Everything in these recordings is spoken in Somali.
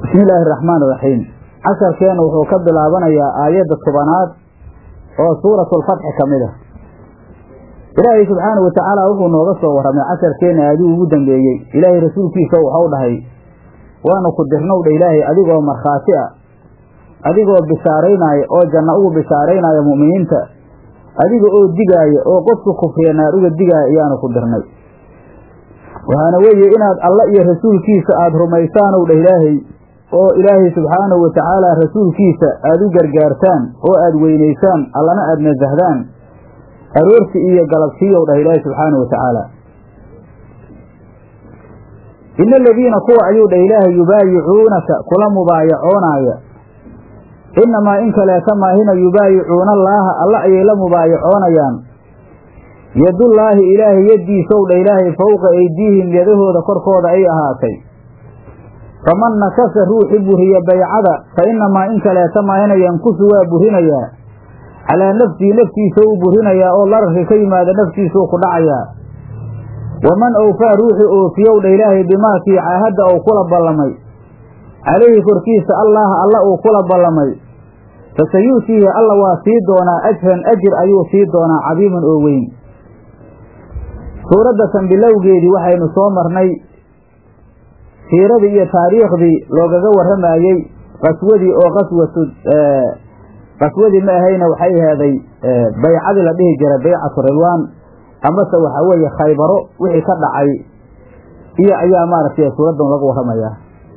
bismi illaahi araxmaan iraxiim casharkeena wuxuu ka bilaabanayaa aayadda tobanaad oo suuratulfatxi ka mid ah ilaahay subxaana wa tacaala wuxuu nooga soo warramay casharkeena aaduu ugu dambeeyey ilaahay rasuulkiisa waxau dhahay waanu ku dirnow dha ilaahay adigoo markhaati a adigoo bishaaraynaya oo janno ugu bishaaraynaya mu'miniinta adiga oo digaaya oo qofka kufriya naar uga digaaya ayaanu ku dirnay waxaana weeye inaad alla iyo rasuulkiisa aada rumaysaanow dha ilaahay oo ilaahay subxaanahu wa tacaala rasuulkiisa aada u gargaartaan oo aada weynaysaan allana aada nasahdaan aroorti iyo galabsiiyow dhah ilaahay subxaanahu wa tacaala ina aladiina kuwa ayuu dhah ilaahay yubaayicuunaka kula mubaayacoonaaya innamaa in kaleeta maahina yubaayicuuna allaaha alla ayay la mubaayacoonayaan yadullaahi ilaahay yaddiisow dha ilaahay fowqa aydiihim yadahooda korkooda ay ahaatay faman nakasa ruuxi buriya baycada fa innamaa in kaleeta maahina yankusu waa burinayaa calaa nafsihi naftiisa uu burinayaa oo lararka ka yimaada naftiisuu ku dhacayaa waman awfaa ruuxi oofiyow dha ilaahay bimaakii caahadda uu kula ballamay calayhi korkiisa allaha alla uu kula ballamay fasayu'tiihi alla waa sii doonaa ajran ajir ayuu sii doonaa cadiiman oo weyn suuraddatan bilowgeedii waxaynu soo marnay siiradii iyo taariikhdii loogaga warramayey qaswadii oo qaswatu qaswadii ma ahayna waxay heeday baycadii la dhihi jiray baycatu ridwaan amase waxaa weeye khaybaro wixii ka dhacay iyo ayaa maaragtay suuraddan laga warramayaa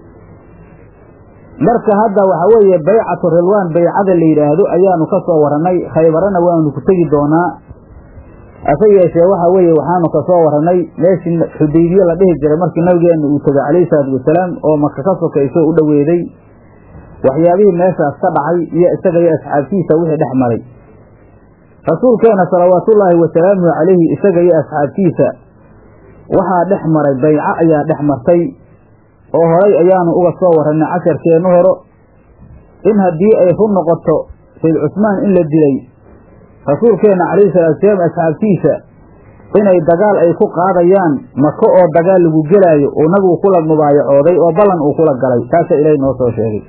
marka hadda waxaa weeye baycatu ridwaan baycada la yidhaahdo ayaanu ka soo warannay khaybarana waanu ku tegi doonaa hase yeeshee waxa weeye waxaanu ka soo warannay meeshii xudaybiye la dhihi jiray markii nabigeena uu tegay calayhi salaatu wasalaam oo maka ka sokayso u dhoweeday waxyaabihii meeshaas ka dhacay iyo isaga iyo asxaabtiisa wixii dhex maray rasuulkeena salawaatullaahi wasalaamuhu calayhi isaga iyo asxaabtiisa waxaa dhex maray bayco ayaa dhex martay oo horay ayaanu uga soo warannay casharkeennu horo in haddii ay run noqoto sayd cusmaan in la dilay rasuulkeenna calayhi salatu wasalaam asxaabtiisa inay dagaal ay ku qaadayaan mako oo dagaal lagu gelaayo uu nabigu kula mubaayacooday oo ballan uu kula galay taasaa ilaahay noo soo sheegay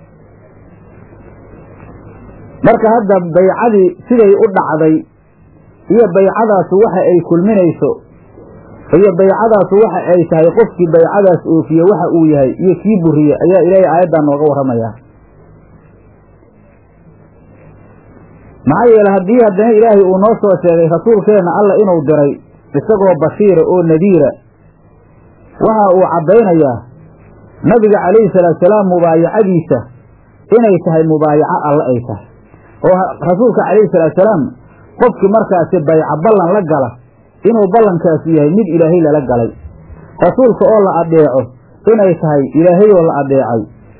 marka hadda baycadii siday u dhacday iyo baycadaasu waxa ay kulminayso iyo baycadaasu waxa ay tahay qofkii baycadaas oofiye waxa uu yahay iyo kii buriye ayaa ilaahay aayaddan nooga warramayaa maxaa yeele haddii haddana ilaahay uu noo soo sheegay rasuulkeenna alla inuu diray isagoo bashiira oo nadiira waxa uu caddaynayaa nabiga calayhi salaatusalaam mubaayacadiisa inay tahay mubaayaco alle ay tahay oo rasuulka calayhi salaatusalaam qofkii markaasi bayco ballan la gala inuu ballankaasi yahay mid ilaahay lala galay rasuulka oo la adeeco inay tahay ilaahayoo la adeecay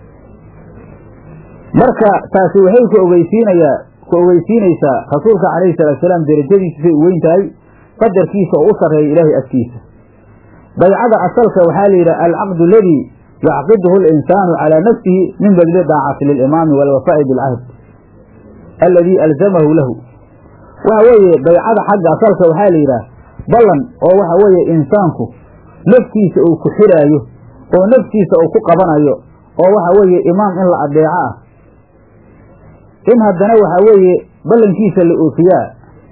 marka taasi waxay ku ogeysiinayaa ku ogeysiinaysaa rasuulka calayhi salaatusalaam derajadiisa say u weyn tahay qadarkiisa oo u sarreeya ilaahay agtiisa baycada asalka waxaa la yidhaha alcaqdu aladii yacqiduhu alinsaanu calaa nafsihi min badli daacati lilimaami waalwafaa'i bilcahd alladii alzamahu lahu waxa weeye baycada xagga asalka waxaa la yidhaha ballan oo waxa weeye insaanku naftiisa uu ku xiraayo oo naftiisa uu ku qabanayo oo waxa weeye imaam in la adeeco ah in haddana waxaa weeye ballankiisa la oofiyaa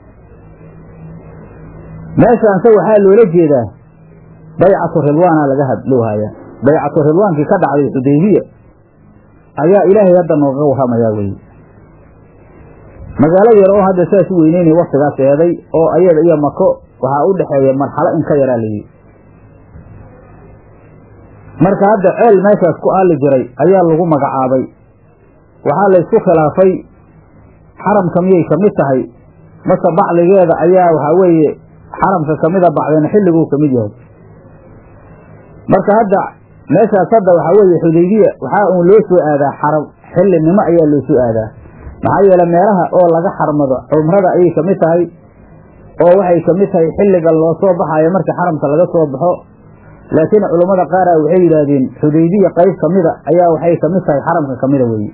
meeshaanse waxaa loola jeedaa baycatu ridwaana laga hadloohayaa baycatu ridwaankii ka dhacday xudaybiya ayaa ilaahay hadda nooga warramayaa weye magaalo yar oo hadda saas u weyneynay waktigaas eeday oo ayada iyo mako waxaa u dhexeeya marxalo in ka yaraa layidhi marka hadda ceel meeshaas ku aali jiray ayaa lagu magacaabay waxaa laysku khilaafay xaramka miyay ka mid tahay mase bacligeeda ayaa waxaa weeye xaramka kamida bacdeen xilliguu ka mid yahay marka hadda meeshaas hadda waxaa weeye xudaybiya waxaa uun loo soo aadaa xaram xillinimo ayaa loo soo aadaa maxaa yeele meelaha oo laga xarmado cumrada ayay ka mid tahay oo waxay ka mid tahay xilliga loo soo baxayo marka xaramka laga soo baxo laakiin culummada qaara waxay yidhaahdeen xudaybiya qayb ka mida ayaa waxay ka mid tahay xaramka ka mida weeye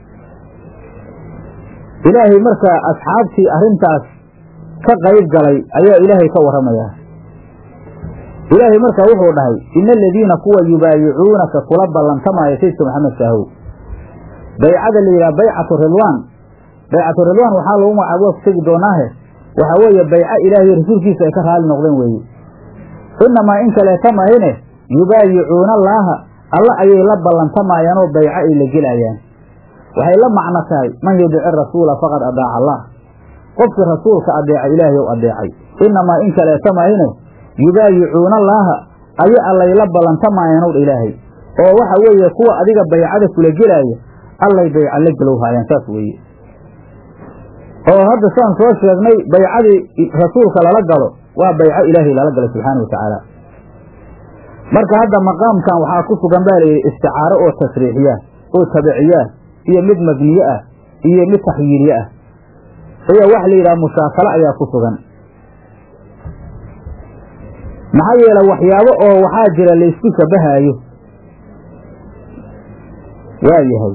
ilaahay marka asxaabtii arrintaas ka qayb galay ayaa ilaahay ka warramayaa ilaahay markaa wuxuu dhahay ina aladiina kuwa yubaayicuunaka kula ballantamaayo saydka maxamed kaahow baycada la yidhaha baycatu ridwaan baycatu ridwaan waxaa lagu magacaaba waa ku tegi doonaahe waxaa weeye bayco ilaahay rasuulkiisa ay ka raali noqdeen weeye inamaa in kaleeta mahine yubaayicuuna allaaha alla ayay la ballantamayaan oo bayco ay la gelayaan waxay la macno tahay man yudici rasuula faqad adaaca allah qofkii rasuulka adeeca ilaahay ou adeecay inamaa in kaleeta mahine yubaayicuuna allaaha aya allay la ballantamayaan ow dha ilaahay oo waxa weeye kuwa adiga baycada kula gelaaya allay bayca la gelowhaayaan saas weeye oo hadda saan soo sheegnay baycadii rasuulka lala galo waa bayco ilaahay lala galo subxaana wa tacaala marka hadda maqaamkan waxaa ku sugan baa layidhi isticaaro oo tasriixiya oo tabiciya iyo mid mabniye ah iyo mid taxyiiliye ah iyo wax la yidhaha mushaakalo ayaa ku sugan maxaa yeele waxyaabo oo waxaa jira laysku shabahaayo waa yahay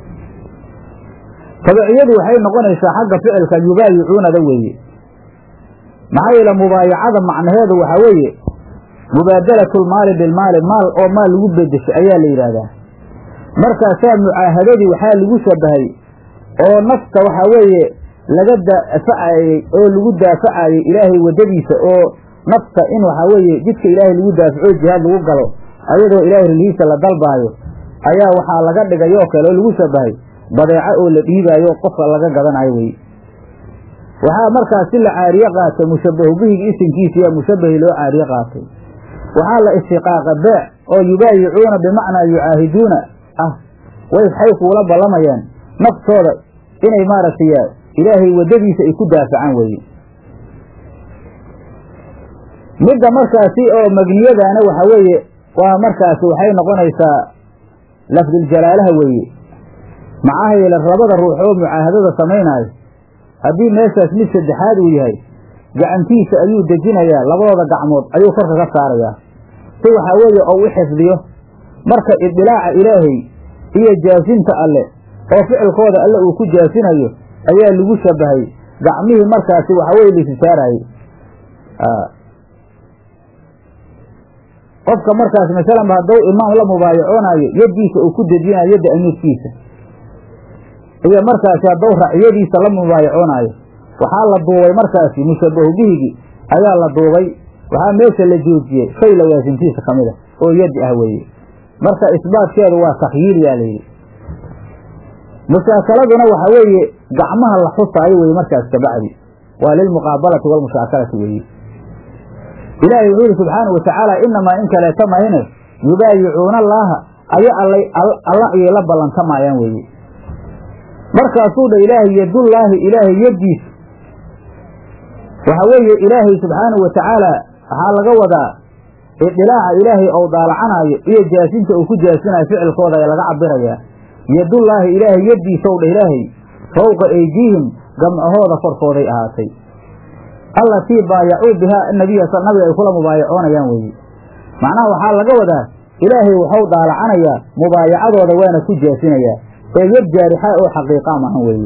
tabiciyadu waxay noqonaysaa xagga ficilka yubaayicuunada weeye maxaa yeele mubaayacada macnaheedu waxaa weeye mubaadalatu lmaali bilmaali maal oo maal lagu bedesho ayaa la yidhaahdaa markaasaa mucaahadadii waxaa lagu shabahay oo nafta waxaa weeye laga daafacayey oo lagu daafacayey ilaahay waddadiisa oo nafta in waxaa weeye jidka ilaahay lagu daafaco jihaad lagu galo ayadoo ilaahay rilihiisa la dalbaayo ayaa waxaa laga dhigay oo kale oo lagu shabahay badeeco oo la dhiibaayo oo qofka laga gadanayo weye waxaa markaas si la caariye qaatay mushabahu bihigi isinkiisa yaa mushabahi loo caariye qaatay waxaa la istiqaaqa beec oo yubaayicuuna bimacnaa yucaahiduuna ah way waxay kuula ballamayaan naftooda inay maaragtay ilaahay waddadiisa ay ku daafacaan weeye midda markaasi oo magniyadaana waxa weeye waa markaasi waxay noqonaysaa lafduljalaalaha weeye maxaa yeele labada ruux oo mucaahadada samaynaayo haddii meeshaas mid saddexaad uu yahay gacantiisa ayuu dejinayaa labadooda gacmood ayuu korka ka saarayaa si waxaa weeye ou u xifdiyo marka idilaaca ilaahay iyo jaasinta alle oo ficilkooda alle uu ku jaasinayo ayaa lagu shabahay gacmihii markaasi waxa weye laisi saaraayey qofka markaas masalanba hadduu imaam la mubaayacoonaayo yaddiisa uu ku dejinayo yadda amiirkiisa iyo markaasi hadduu raciyadiisa la mubaayacoonaayo waxaa la duubay markaasi mushabahu bihigii ayaa la duubay waxaa meesha la joojiyey shay lawaasimtiisa ka mid a oo yaddi ah weeye marka isbaatkeedu waa takhyiil yaa layidhi mushaasaladuna waxa weeye gacmaha la xusaayo weye markaas kabacdi waa lilmuqaabalati walmushaakalati weeye ilaahay wuxuu yihi subxaanau watacaala inamaa in kaleeta mahine yubaayicuuna allaaha aya allay alla ayay la ballantamayaan weeye markaasuu dha ilaahay yadullaahi ilaahay yaddiisa waxa weeye ilaahay subxaanau watacaala waxaa laga wadaa idilaaca ilaahay ou daalacanaayo iyo jaasinta uu ku jaasinayo ficilkooda ee laga cabirayaa yadullaahi ilaahay yaddiisaw dha ilaahay fowqa eydiihim gamcahooda korkooday ahaatay allatii baayacuu bihaa nabiya nabiga ay kula mubaayacoonayaan weeye macnaha waxaa laga wadaa ilaahay waxau daalacanayaa mubaayacadooda waana ku jaasinayaa ee yad jaarixa oo xaqiiqa maahan weeye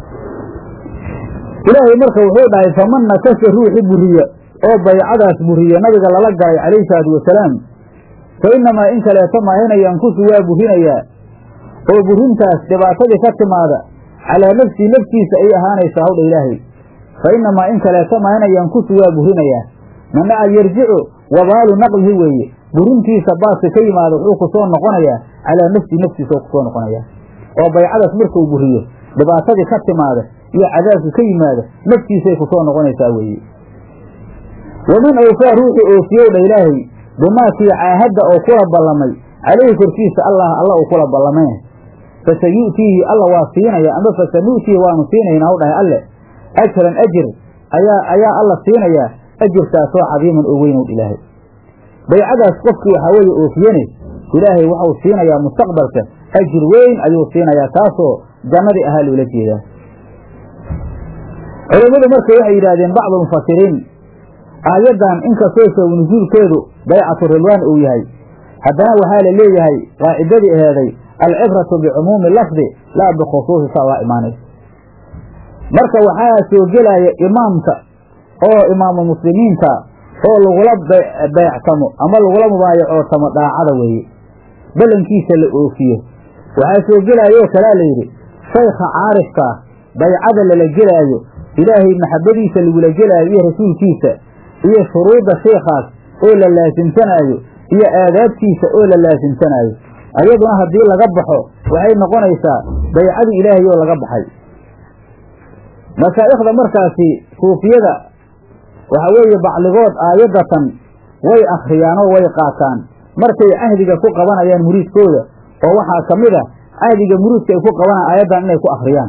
ilaahay marka wuxuu dhahay faman nakasa ruuxi buriya oo baycadaas buriya nabiga lala galay calayhi salaatu wasalaam fa innamaa in kaleeto maahina yankusu waa burinayaa oo burintaas dhibaatadii ka timaada calaa nafsii naftiisa ay ahaanaysaa hawdha ilaahay fa innamaa in kaleeto maahina yankusu waa burinayaa manaca yarjicu wabaalu naqlihi weeye burintiisa baaska ka yimaada wuxuu ku soo noqonayaa calaa nafsii naftiisa oo kusoo noqonayaa oo baycadaas markuu buriyo dhibaatadii ka timaada iyo cadaabka ka yimaada naftiisay ku soo noqonaysaa weeye wamin awfaa ruuxii oofiyow dha ilaahay bimaakii caahadda oo kula ballamay calayhi korkiisa allah alla uu kula ballamee fasayu'tiihi alla waa siinaya ama fasanu'tiihi waanu siinaynaa u dhahay alle ajran ajir ayaa ayaa alla siinayaa ajirkaasoo cadiiman oo weyn ow ilaahay baycadaas qofkii waxaa weeye oofiyene ilaahay waxau siinayaa mustaqbalka ajir weyn ayuu siinayaa taasoo jannadii ahaa loola jeedaa culammadu marka waxay yidhahdeen bacdu mufasiriin aayaddan inkastoo sabab nusuulkeedu baycatu rilwaan uu yahay haddana waxaa la leeyahay qaacidadii aheeday alcibratu bicumuumi lafdi laa bikhusuusi saa laa imaanaysa marka waxaa soo gelaya imaamka oo imaamu muslimiinta oo lagula beectamo ama lagula mubaayacootamo daacada weeye ballankiisa la oofiyo waxaa soo gelaayoo kalea layidhi shaykha caarifkaa baycada lala gelaayo ilaahay maxabadiisa lagula gelaayo iyo rasuulkiisa iyo shuruudda sheikhaas oo la laasimsanaayo iyo aadaabtiisa oo la laasimsanaayo ayaduna haddii laga baxo waxay noqonaysaa baycadii ilaahay oo laga baxay mashaa'ikhda markaasi suufiyada waxa weeye bacligood aayaddatan way akhriyaan oo way qaataan markay cahdiga ku qabanayaan muriidkooda oo waxaa ka mid a cahdiga muriidka ay ku qabanayaan aayaddan inay ku akhriyaan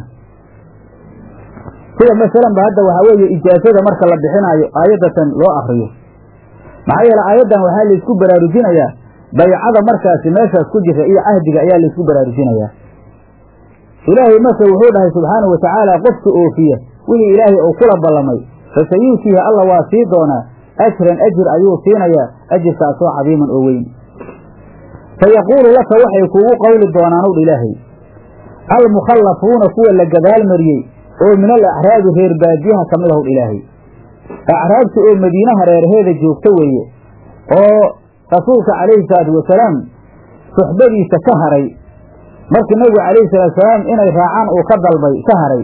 sida masalanba hadda waxaa weeye ijaasada marka la bixinaayo aayaddatan loo akriyo maxaa yeele aayaddan waxaa laysku baraarujinayaa baycada markaasi meeshaas ku jirta iyo cahdiga ayaa laysku baraarujinayaa ilaahay marka wuxuu dhahay subxaanahu watacaala qofka oofiya wixii ilaahay uu kula ballamay fasayuutiihi alla waa sii doonaa ajran ajir ayuu siinayaa ajirkaasoo cadiiman oo weyn fayaquulu laka waxay kuugu qowli doonaan owdha ilaahay almukhallafuuna kuwa la gadaal mariyey oo min al acraabi reer baadiyaha ka mid ahowdha ilaahay acraabta oo madiinaha reerheeda joogta weeye oo rasuulka calayhi salaatu wasalaam suxbadiisa ka haray markii nabigu calayhi salaatu wasalaam inay raacaan uu ka dalbay ka haray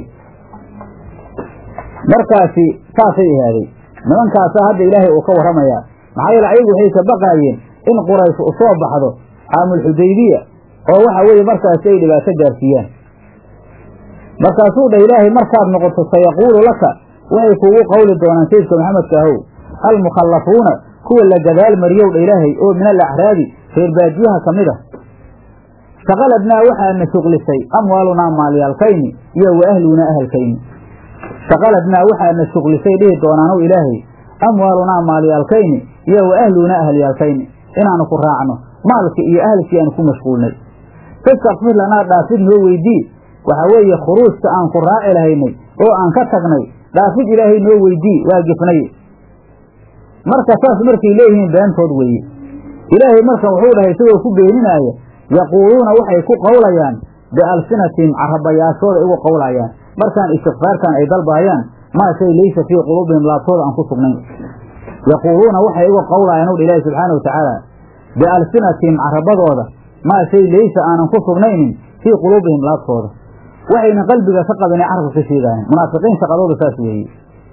markaasi saasay ahaaday nimankaasaa hadda ilaahay uu ka warramayaa maxaa yeele ayagu waxay ka baqaayeen in quraysh u soo baxdo caamulxudaybiya oo waxa weeye markaasi ay dhibaato gaarsiiyaan markaasuu dhah ilaahay markaad noqoto sayaquulu laka waxay kuugu qowli doonaan sayidka maxamedka ahow almukhallafuuna kuwa la gadaal mariyow dha ilaahay oo min al acraabi reer baadiyaha ka mid a shaqaladnaa waxaana shuqlisay amwaalunaa maalyaalkayni iyo wa ahlunaa ahalkayni shaqaladnaa waxaana shuqlisay dhihi doonaanow ilaahay amwaalunaa maalyaalkayni iyo wa ahlunaa ahalyaalkayni inaanu ku raacno maalkii iyo ahalkii aanu ku mashquulnay fastakfir lanaa dhaafid noo weydii waxaa weeye khuruujka aan ku raaci lahaynay oo aan ka tagnay dhaafid ilaahay noo weydii waa gifnay marka saas markay leeyihiin beentood weeye ilaahay marka wuxuu dhahay isagoo ku beeninaaya yaquuluuna waxay ku qowlayaan bialsinatihim carabayaashooda igu qowlayaan markaan istikfaarkan ay dalbaayaan maa shay laysa fii quluubihim laabtooda aan ku sugnayn yaquuluuna waxay igu qowlayaan owdha ilaahi subxaana watacaala bialsinatihim carabadooda maa shay laysa aanan ku sugnaynin fii quluubihim laabtooda waxayna qalbiga ka qabinay carabka ka sheegaayan munaafiqiin shaqadooda saas weeye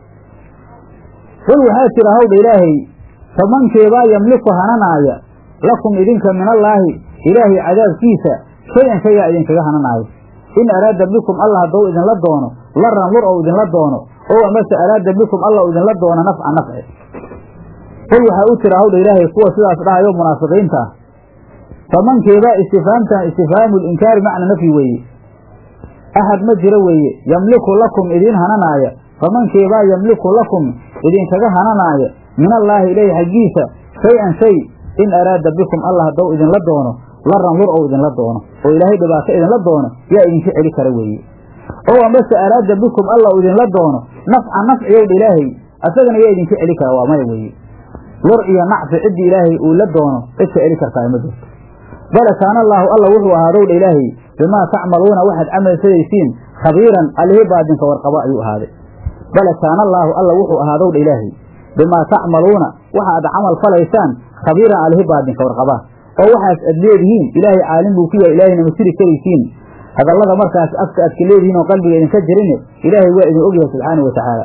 qul waxaa jira hawdha ilaahay famankeebaa yamliku hananaaya lakum idinka min allaahi ilaahay cadaabkiisa shay-an shayaa idinkaga hananaaya in araada bikum alla haddou idinla doono laran lur ou idinla doono ow amase araada bikum alla u idinla doono nafca nafci qul waxaa u jira hawdha ilaahay kuwa sidaas dhahayo munaafiqiinta ah famankeebaa istifhaamtan istifhaamu linkaari macna nafyi weeye axad ma jiro weeye yamliku lakum idiin hananaaya famankeebaa yamliku lakum idinkaga hananaaya min allaahi ilayhi xaggiisa shay-an shay in araada bikum alla haddou idinla doono laran lur ou idinla doono oo ilaahay dhibaato idinla doono yaa idinka celi kara weeye ow amase araada bikum alla u idinla doono nafca nafciyowdha ilaahay asagana yaa idinka celi kara waa maya weeye lur iyo nacfi ciddii ilaahay uu la doono cid ka celi kartaa ma jirto bale kaana allaahu alla wuxuu ahaadowdha ilaahay bimaa tacmaluuna waxaad camalsadaysiin khabiiran allihii baadinka warqabo ayuu ahaaday bale kaana allaahu alla wuxuu ahaadowdha ilaahay bimaa tacmaluuna waxa aad camal falaysaan khabiiran alihi baadinka warqabaa oo waxaas aad leedihiin ilaahay caalim buu ku yahay ilaahayna ma siri karaysiin hadallada markaas afka aad ka leedihiin oo qalbiga idinka jirine ilaahay waa idin ogyahay subxaana wa tacaala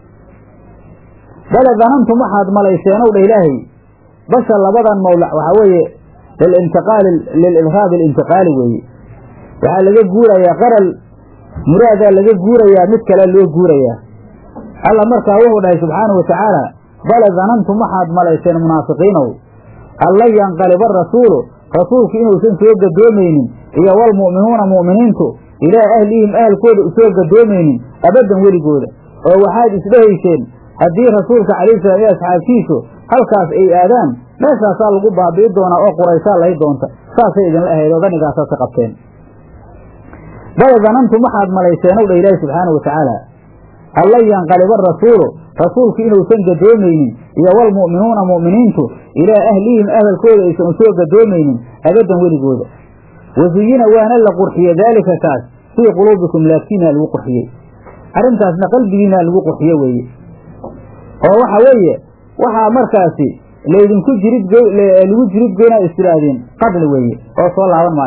bale danantum waxaad malayseenow dha ilaahay basha labadan mawlac waxaa weeye lilintiqaali lilidhaabi alintiqaali weeye waxaa laga guurayaa qaral muraadaa laga guurayaa mid kale loo guurayaa alla markaa wuxuu dhahay subxaanau watacaala bale danantum waxaad malayseen munaafiqiinow alla yanqaliba rasuulu rasuulku inuusan soo gadoomaynin iyo walmu'minuuna mu'miniintu ilaa ahlihim ahalkooda usoo gadoomaynin abaddan weligooda oo waxaad isdhehayseen haddii rasuulka calayhi salaam iyo asxaabtiisu halkaas ay aadaan meeshaasaa lagu baabi'i doonaa oo quraysaa lahay doonta saasay idinla ahayd oo danigaasaad ka qabteen bal danantum waxaad malayseenow dha ilaahi subxaanau watacaala alla yanqaliba rasuulu rasuulku inuusan gadoomaynin iyo walmu'minuuna mu'miniintu ilaa ahlihim ahalkooda aysan usoo gadoomaynin abaddan weligooda wasuyina waana la qurxiye daalika kaas fii quluubikum laabtiinaa lagu qurxiyey arrintaasna qalbigiinaa lagu qurxiye weeye oo waxa weeye waxaa markaasi laydinku jirid lagu jirid goynaa istidhaahdeen qadli weeye oo soo laaban maayaan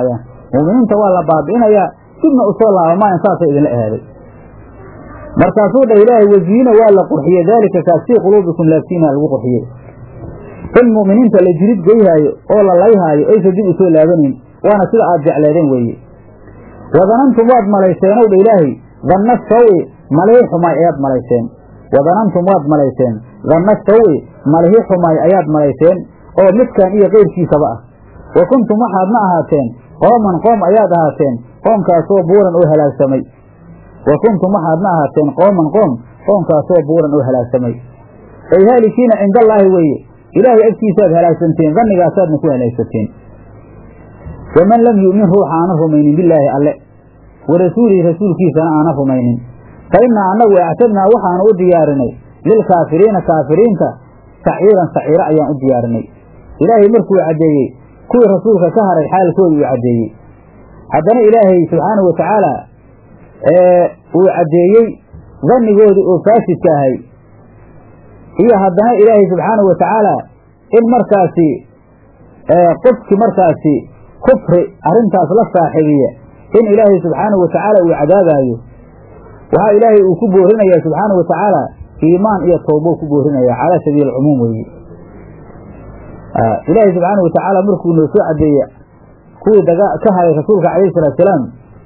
mu'miniinta waa la baabi'inayaa dibna usoo laabamaayan saasay idinla ahaaday markaasuu dhah ilaahay waziina waa la qurxiyey daalika kaas fii quluubikum laabtiina lagu qurxiyey in mu'miniinta la jirid geyhaayo oo la layhaayo aysa dib usoo laabanayn waana sida aad jecleedeen weeye wadanantum waad malayseenow dha ilaahay danna sawi malihii xumaay ayaad malayseen wadanantum waad malayseen danna sawi malihii xumaay ayaad malayseen oo midkan iyo keyrkiisaba ah wa kuntum waxaadna ahaateen qooman qoom ayaad ahaateen qoomkaasoo buuran oo halaagsamay wa kuntum waxaadna ahaateen qooman qoom qoomkaasoo buuran oo halaagsamay ay haalikiina cindallaahi weeye ilaahay agtiisaaad halaagsanteen dannigaasaadna ku halaagsateen waman lam yu'min ruuxa aanan rumaynin bilaahi alle wa rasuulihi rasuulkiisana aanan rumaynin fa innaa annagu actadnaa waxaanu u diyaarinay lilkaafiriina kaafiriinta saciiran saciiro ayaan u diyaarinay ilaahay markuu caddeeyey kuwii rasuulka ka haray xaalkooda uu caddeeyey haddana ilaahay subxaanahu wa tacaala uu caddeeyey dannigoodii oo faasidka ahay iyo haddana ilaahay subxaanahu wa tacaala in markaasi qofkii markaasi kufri arrintaas la saaxiibiya in ilaahay subxaanahu wa tacaala uu cadaabaayo waxaa ilaahay uu ku boorinayaa subxaanahu wa tacaala iimaan iyo towbo ku boorinaya calaa sabiili alcumuum weeye ilaahay subxaanahu wa tacaala markuu noo soo caddeeye kuwii daga ka haray rasuulka calayhi salaatu salaam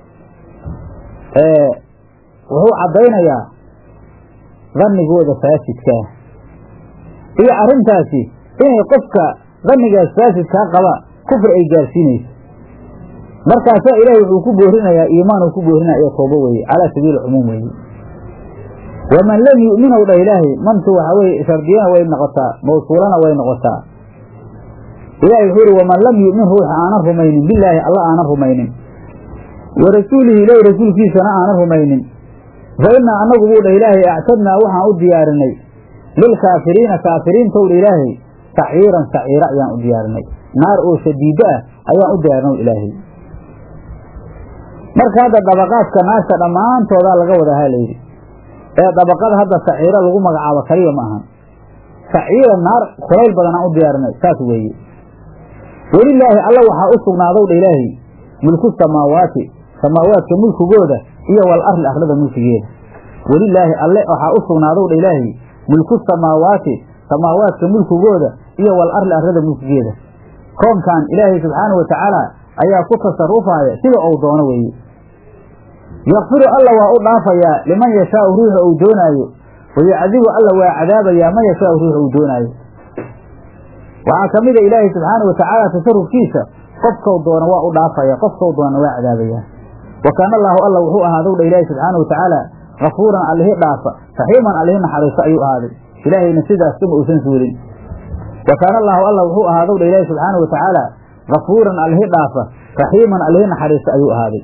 wuxuu caddaynayaa dannigooda faasidkaa iyo arrintaasi inay qofka dannigaas faasidkaa qaba kufri ay gaarsiinayso markaasaa ilaahay wuxuu ku boorinayaa iimaan uu ku boorinaya iyo toobo weeye calaa sabiili cumuum weeye waman lam yu'minow dhah ilaahay mantu waxaa weye shardiyana way noqotaa mawsuulana way noqotaa ilahay wuxuu yihi waman lam yu'min ruuxa aanan rumaynin bilaahi alla aanan rumaynin wa rasuulihi ilahi rasuulkiisana aanan rumaynin fa innaa annagu buu dhah ilaahay actadnaa waxaan u diyaarinay lilkaafiriina kaafiriintow dha ilaahay saciiran saciira ayaan u diyaarinay naar oo shadiiddo ah ayaan u diyaarinay ilaahay marka hadda dabaqaadka naarta dhammaantoodaa laga wadahaa layidhi ee dabaqada hadda saciiro lagu magacaabo kaliya ma ahan saciira naar kulayl badan aan u diyaarinay saas weeye welilaahi alla waxaa u sugnaadow dha ilaahay mulku samaawaati samaawaadka mulkigooda iyo wal arli arlada mulkigeeda welilaahi alle waxaa u sugnaadow dha ilaahay mulku samaawaati samaawaadka mulkigooda iyo wal arli arlada mulkigeeda koonkan ilaahay subxaanahu wa tacaala ayaa ku tasarufaaya sida uu doono weeye yakfiru alla waa u dhaafayaa liman yashaau ruuxa uu doonaayo wayacdibu alla waa cadaabayaa man yashaau ruuxa uu doonaayo waxaa ka mida ilaahay subxaana wa tacaala tasarufkiisa qofkau doona waa u dhaafaya qofkau doona waa cadaabayaa wa kaana allaahu alla wuxuu ahaadow dha ilaahi subxaana wa tacaala kafuuran allihi dhaafa raxiiman allihi naxariiso ayuu ahaaday ilaahayna sidaas kama uusan suulin wa kaana allaahu alla wuxuu ahaadow dha ilaahi subxaana wa tacaala kafuuran allihi dhaafa raxiiman allihi naxariiso ayuu ahaaday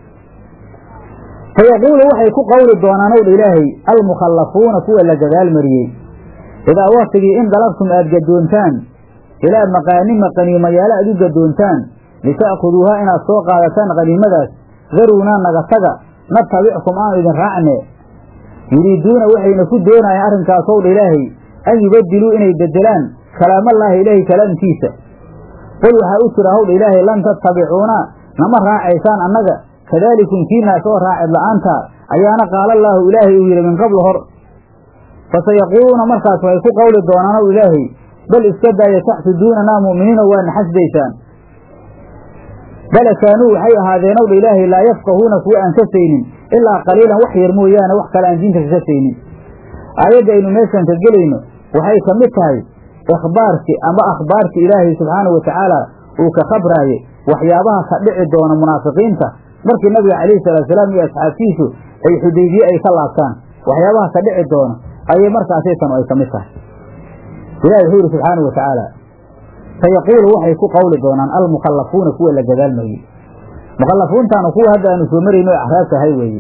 fayaquulu waxay ku qowli doonaan ow dha ilaahay almukhallafuuna kuwa la gadaal mariyey idaa waktigii in dalabtum aad gadoontaan ilaa maqaanima qaniimayaalo aad u gadoontaan lita'khuduuhaa inaad soo qaadataan qaniimadaas daruunaa naga taga natabickum aanu idin raacne yuriiduuna waxayna ku doonayaan arrinkaasow dha ilaahay an yubadiluu inay bedelaan kalaamallaahi ilaahay kalaamkiisa qul waxaa u jira howdha ilaahay lan tattabicuuna nama raacaysaan annaga kadaalikum kiinaas oo raacid la'aanta ayaana qaalallaahu ilaahay uu yidhi min qablu hor fasayaquuluuna markaas waxay ku qowli doonaan ow ilaahay bal iska daaya taxsuduunanaa mu'miniino waa naxasdaysaan bale kaanuu waxay ahaadeen ow dha ilaahay laa yafqahuuna kuwa aan ka saynin ilaa qaliilan wax yar mooyaane wax kale aan diinta kaga saynin aayadda aynu meeshan ka gelayno waxay ka mid tahay ikhbaarkii ama akhbaarkii ilaahay subxaanahu wa tacaala uu ka khabraaye waxyaabaha ka dhici doona munaafiqiinta markii nabiga calayhi salaatusalaam iyo asxaabtiisu ay xudaybiye ay ka laabtaan waxyaabaha ka dhici doona ayay markaasay tanu ay ka mid tahay ilahi wuxuu yidhi subxaanahu wa tacaala sayaquulu waxay ku qowli doonaan almukhallafuuna kuwa la gadaalmayey mukhallafuuntaanu kuwa hadda aanu soo marayno o axraab tahay weeye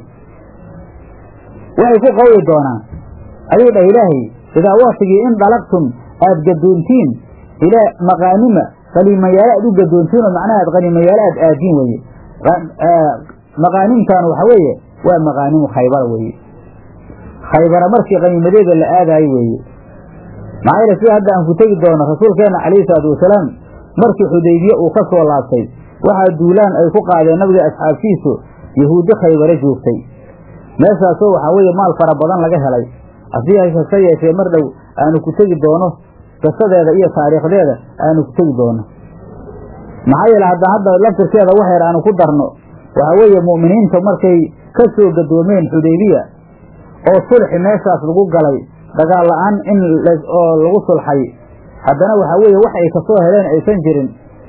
waxay ku qowli doonaan ayuu dhah ilaahay idaa waktigii in dalaqtum aad gadoontiin ilaa maqaanima qaniimayaalo aad u gadoontiin oo macnaha aad qaniimayaalo aad aadiin weeye maqaanimtaanu waxa weeye waa maqaanimu khaybara weeye khaybara markii qaniimadeeda la aadaayo weeye maxaa yeele sida hadda aan ku tegi doono rasuulkeenna calayhi salaatu wasalaam markii xudaybiye uu ka soo laabtay waxaa duulaan ay ku qaadeen nabiga asxaabtiisu yahuudi khaybare joogtay meeshaasoo waxaa weeye maal fara badan laga helay hasi hase yeeshee mar dhow aanu ku tegi doono qisadeeda iyo taariikhdeeda aanu ku tegi doono maxaa yeele hadda hadda laftirkeeda waxyar aanu ku darno waxaa weeye mu'miniinta markay ka soo gadoomeen xudaybiya oo sulxi meeshaas lagu galay dagaal la-aan in oo lagu sulxay haddana waxaa weeye wax ay kasoo heleen aysan jirin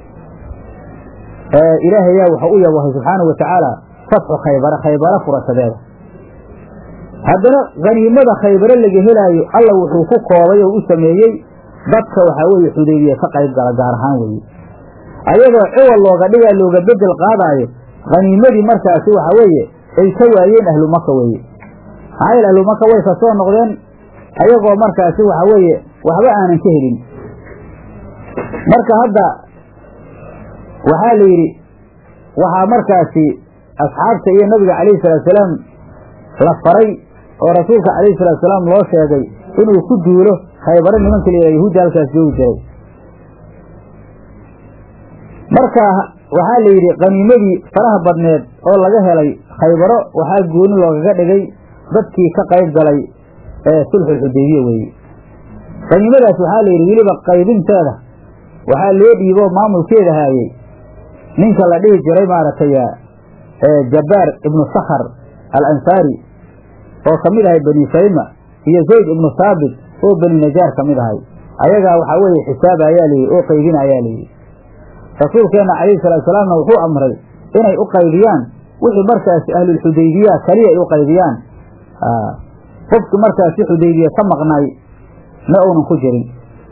ilaahayaa wuxuu u yabahay subxaanau watacaala fatxu khaybara khaybara furashadeeda haddana haniimada khaybare laga helaayo alla wuxuu ku koobay oo u sameeyey dadka waxaa weeye xudaybiya ka qayb gala gaar ahaan weeye ayadoo ciwal looga dhigaa looga bedel qaadaayo haniimadii markaasi waxaa weeye ay ka waayeen ahlu maka weeye maxaa yeele ahlu maka way ka soo noqdeen ayagoo markaasi waxaa weeye waxba aanan ka helin marka hadda waxaa la yidhi waxaa markaasi asxaabta iyo nabiga calayhi salaatusalaam la faray oo rasuulka calayhi salaatusalaam loo sheegay inuu ku duulo khaybaro nimanka la yidhaha yahuudda halkaas joogi jiray marka waxaa la yidhi qaniimadii faraha badneed oo laga helay khaybaro waxaa gooni loogaga dhigay dadkii ka qayb galay ee sulxulxudaybiya weeye qaniimadaas waxaa la yidhi weliba qaybinteeda waxaa loo dhiibo maamulkeeda haayey ninka la dhihi jiray maaragtay jabbaar ibnu sakhar al ansaari oo ka mid ahay bani sayma iyo zayd ibnu saabit oo bani najaar ka mid ahay ayagaa waxaa weeye xisaaba ayaa layidhi oo qaybina ayaa layidhi rasuulkeenna calayhi salaatu salaamna wuxuu amray inay u qaybiyaan wixii markaasi ahlulxudaybiya kaliya ay u qaybiyaan qofki markaasi xudaybiya ka maqnay ma uunan ku jirin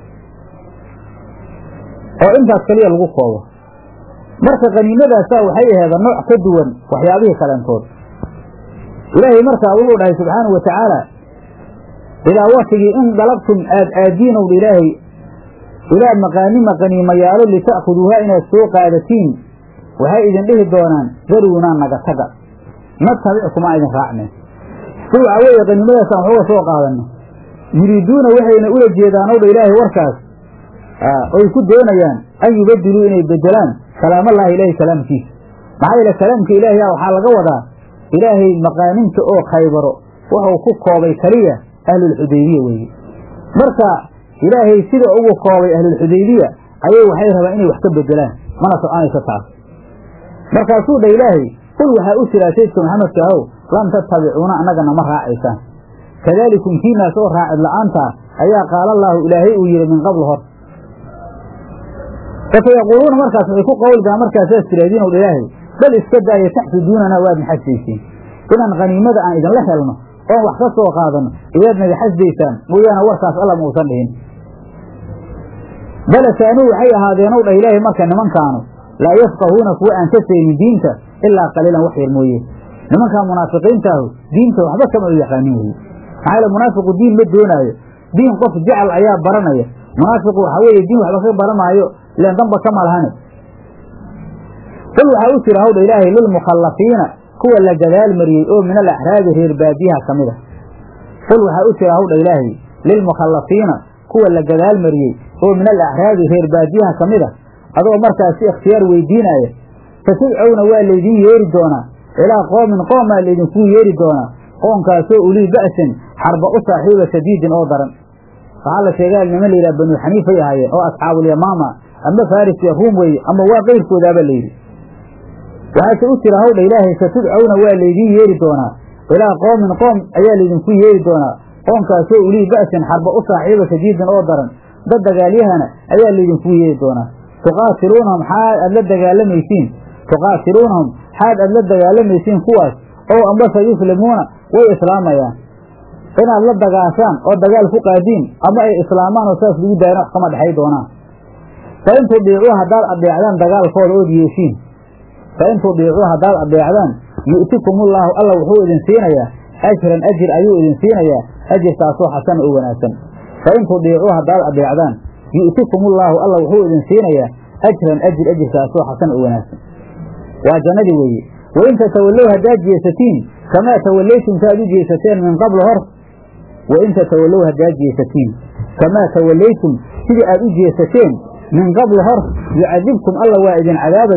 oo intaas kaliya lagu koobo marka qaniimadaasa waxay aheeda nooc ka duwan waxyaabihii kaleentood ilaahay markaa wuxuu dhahay subxaanau watacaala ilaa waktigii in dalabtum aad aadiinowdha ilaahay ilaa maqaanima qaniimayaalo lita'khuduuha inaad soo qaadatiin waxay idin dhihi doonaan daruunaa naga taga natabickumaa idin raacne si waxaa weeye qaniimadaasaan waxuga soo qaadano yuriiduuna waxayna ula jeedaanowdha ilaahay warkaas oy ku doonayaan an yubadiluu inay bedelaan kalaamallaahi ilaahay kalaamkiisa maxaa yeele kalaamka ilaahay waxaa laga wadaa ilaahay maqaaninta oo khaybaro wuxuu ku koobay keliya ahlulxudaybiya weeye marka ilaahay sida ugu koobay ahlulxudaybiya ayay waxay rabaan inay wax ka bedelaan mana soconayso taas markaasuu dha ilaahay qul waxaa u jiraa saydka maxamedka ahow lam tattabicuuna annagana ma raacaysaan kadaalikum kiinaas oo raacid la'aanta ayaa qaalallaahu ilaahay uu yidhi min qabl hor fasayaquuluuna markaas waxay ku qawlgaan markaasaas tiraadiin ow ilaahay bal iska daaya taxsuduunana waad naxasdayseen inaan khaniimada aan idinla helno oon wax ka soo qaadano iyaad naga xasdaysaan mooyaane warkaas alla ma uusan dhihin bale kaanuu waxay ahaadeen ow dhah ilaahay marka nimankaanu laa yafqahuuna kuwa aan ka saynin diinta ilaa qaliilan wax yar mooye nimankaa munaafiqiintaahu diinta waxba kama u yaqaanin weye maxaa yaele munaafiqu diin ma doonaayo diin qof jecel ayaa baranaya munaafiqu waxaa weeye diin waxba ka baranaayo ileen damba kama lahane qul waxaa u jira hawdha ilaahay lilmukhallafiina kuwa la gadaal mariyey oo min alaxraabi reer baadiyaha ka mid a qul waxaa u jira hawdha ilaahay lilmukhallafiina kuwa la gadaal mariyey oo min alaxraabi reer baadiyaha ka mid a adoo markaasi ikhtiyaar weydiinaya fatudcowna waa laydiin yeeri doonaa ilaa qoomin qoomaa laydinkuu yeeri doonaa qoonkaasoo ulii ba'sin xarba u saaxiiba shadiidin oo daran waxaa la sheegaa niman layidhaha banuu xaniifay ahaayeen oo asxaabulyamaama ama faris iyo ruum weye ama waa qayrkoodaaba layidhi waxaase u jira hawdha ilaahay satudcowna waa laydiin yeeri doonaa ilaa qoomin qoom ayaa laydinku yeeri doonaa qoomkaasoo ulii ba'sin xarba u saaxiiba shadiidin oo daran dad dagaalyahana ayaa laydinku yeeri doonaa tuqaatiluunahum xaad aad la dagaalamaysiin tuqaatiluunahum xaad aad la dagaalamaysiin kuwaas oo ambase yuslimuuna way islaamayaan inaad la dagaashaan oo dagaal ku qaadiin ama ay islaamaan oo saas lagu daayana wax kama dhexay doonaan fa in tudiicuu haddaad adeecdaan dagaalkooda ood yeeshiin fa in tudiicuu haddaad adeecdaan yu'tikumullaahu alla wuxuu idin siinayaa ajran ajir ayuu idin siinayaa ajirkaasoo xasana oo wanaagsan fa in tudiicuu haddaad adeecdaan yu'tikumullaahu alla wuxuu idin siinayaa ajran ajir ajirkaasoo xasan oo wanaagsan waa jannadii weeye wain tatawallow haddaad jeesatiin kamaa tawallaytum saaad u jeesateen min qabl hor wain tatawallow haddaad jeesatiin kamaa tawallaytum sidii aad u jeesateen min qabl hor yucadibkum alla waa idin cadaabayaa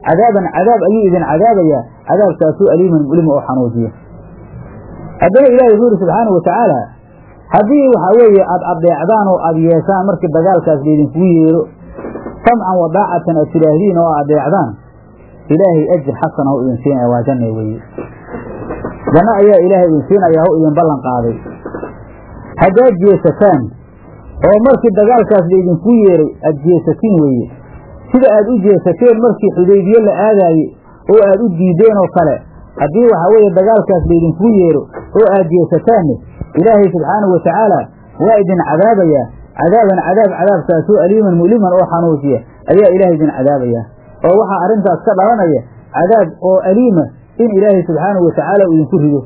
cadaaban cadaab ayuu idin cadaabayaa cadaabkaasuu aliiman mulima oo xanuujiya haddana ilahi wuxuu yidhi subxaanau watacaala haddii waxaa weeye aad adeecdaan oo aad yeeshaan markii dagaalkaas laydinkugu yeero samcan wadaacatan aad tidhaahdiin oo aad adeecdaan ilaahay ajir xasana u idin siinaya waa janna weeye janno ayaa ilaahay idin siinayaa u idin ballan qaaday haddaad jeesataan oo markii dagaalkaas laydinku yeeray aad jeesatiin weeye sida aad u jeesateen markii xudaybiye la aadaayey oo aad u diideen oo kale haddii waxaa weeye dagaalkaas laydinku yeero oo aad jeesataanne ilaahay subxaanahu watacaala waa idin cadaabayaa cadaaban cadaab cadaabkaasoo aliiman mu'liman oo xanuujiya ayaa ilaahay idin cadaabayaa oo waxaa arrintaas ka dhalanaya cadaab oo aliima in ilaahay subxaanahu watacaala uu idinku rido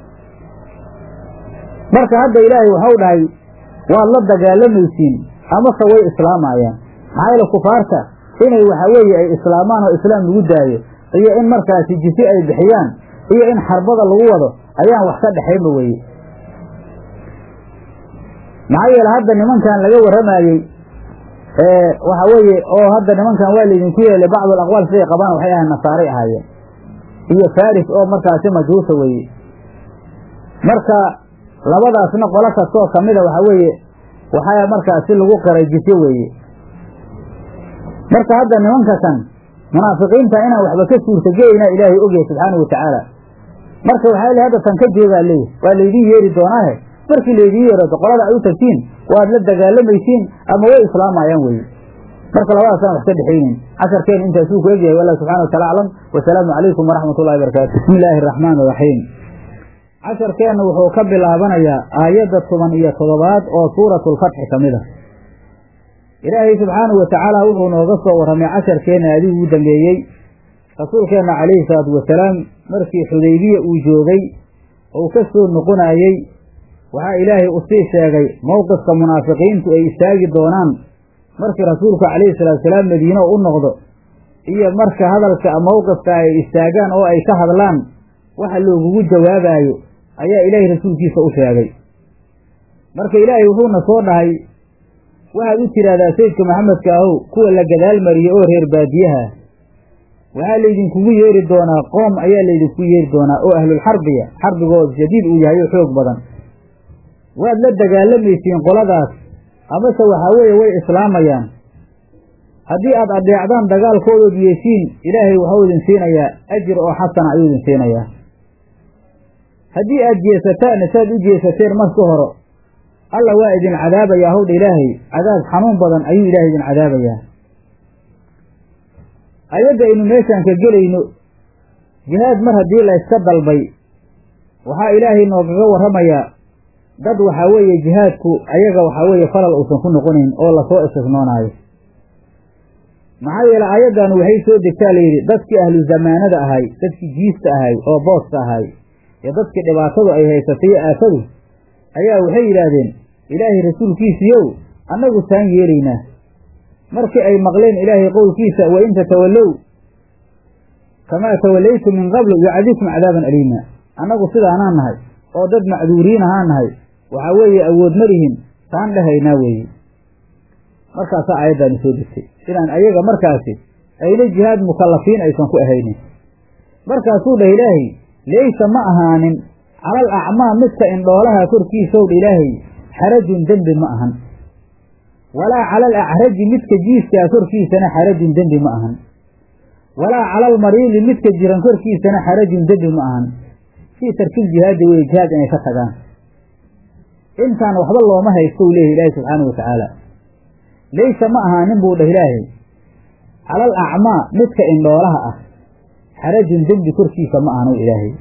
marka hadda ilaahay waxau dhahay waad la dagaalamaysiin amase way islaamayaan maxaa yeele kufaarta inay waxaa weeye ay islaamaan oo islaam lagu daayo iyo in markaasi jisi ay bixiyaan iyo in xarbada lagu wado ayaan wax ka dhexaynba weye maxaa yeele hadda nimankan laga warramayey waxa weeye oo hadda nimankan waa laydinku yeelay bacdu alaqwaal siday qabaan waxay ahayn nasaaray ahaayeen iyo faris oo markaasi majuusa weeye marka labadaasna qolo kastoo kamida waxaa weeye waxaa markaasi lagu qiray jisye weeye marka hadda nimanka kan munaafiqiinta inaan waxba ka suurtagelayna ilaahay ogyahay subxaanau watacaala marka waxaa le hadda tan ka jeedaa leeyahy waa laydin yeeri doonaahe markii laydin yeerato qolada ay u tagtiin waad la dagaalamaysiin ama way islaamayaan weye marka labadaasaan wax ka dhexaynin casharkeen intaasuu ku egyahay wallah subxana watala aclam wasalaamu calaykum waraxmat ullahi barakaatu bismi illaahi araxmaan iraxiim casharkeenna wuxuu ka bilaabanayaa aayadda toban iyo toddobaad oo suuratulfatxi ka mid a ilaahay subxaanahu watacaala wuxuu nooga soo warramay casharkeenna aadii ugu dambeeyey rasuulkeenna calayhi salaatu wasalaam markii xudaybiya uu joogay ou ka soo noqonayey waxaa ilaahay usii sheegay mowqifka munaafiqiintu ay istaagi doonaan markii rasuulku calayhi salaatusalaam madiine u noqdo iyo marka hadalka mowqifka ay istaagaan oo ay ka hadlaan waxa loogugu jawaabaayo ayaa ilaahay rasuulkiisa u sheegay marka ilaahay wuxuuna soo dhahay waxaad u tidhaahdaa sayidka maxamedka ahow kuwa la gadaal mariyey oo reer baadiyaha waxaa laydinkugu yeeri doonaa qoom ayaa laydinku yeeri doonaa oo ahlulxarbiya xarbigooda shadiid uu yahay oo xoog badan waad la dagaalamaysiin qoladaas amase waxaa weeye way islaamayaan haddii aad adeecdaan dagaalkoodood yeeshiin ilaahay waxuu idin siinayaa ajir oo xasana ayuu idin siinayaa haddii aad jeesataanna saad u jeesateen marka hore alla waa idin cadaabayaa howdha ilaahay cadaab xanuun badan ayuu ilaahay idin cadaabayaa ayadda aynu meeshaan ka gelayno jihaad mar haddii layska dalbay waxaa ilaahay noogaga warramayaa dad waxaa weeye jihaadku ayaga waxaa weeye falal uusan ku noqonayn oo lasoo istisnoonaayo maxaa yeele aayaddan waxay soo degtaa layidhi dadkii ahlu zamaanada ahay dadkii jiista ahay oo booska ahay iyo dadkii dhibaatadu ay haysatay aafadu ayaa waxay yidhaahdeen ilaahay rasuulkiisiiyow annagu taan yeelaynaa markii ay maqleen ilaahay qowlkiisa wa in tatawallow kamaa tawallaytum min qablu yucadibkum cadaaban aliima annagu sidaanaan nahay oo dad macduuriin ahaan nahay waxaa weeye awood ma lihin taan dhahaynaa weeye markaasaa aayaddaani soo degtay inaan ayaga markaasi ayna jihaad mukallafiin aysan ku ahaynin markaasuu dhah ilaahay laysa ma ahaanin calal acmaa midka indhoolaha korkiisowdha ilaahay xarajun dembi ma ahan walaa calal acraji midka jiiskaa korkiisana xarajun dembi ma ahan walaa calal mariili midka jiran korkiisana xarajun dembi ma ahan fii tarkil jihaadi weye jihaad inay ka tagaan intaan waxba looma haysto u leeyahy ilaahi subxaana wa tacaala laysa ma ahaanin buu dhah ilaahay calal acmaa midka indhoolaha ah xarajun dembi korkiisa ma ahanu ilaahay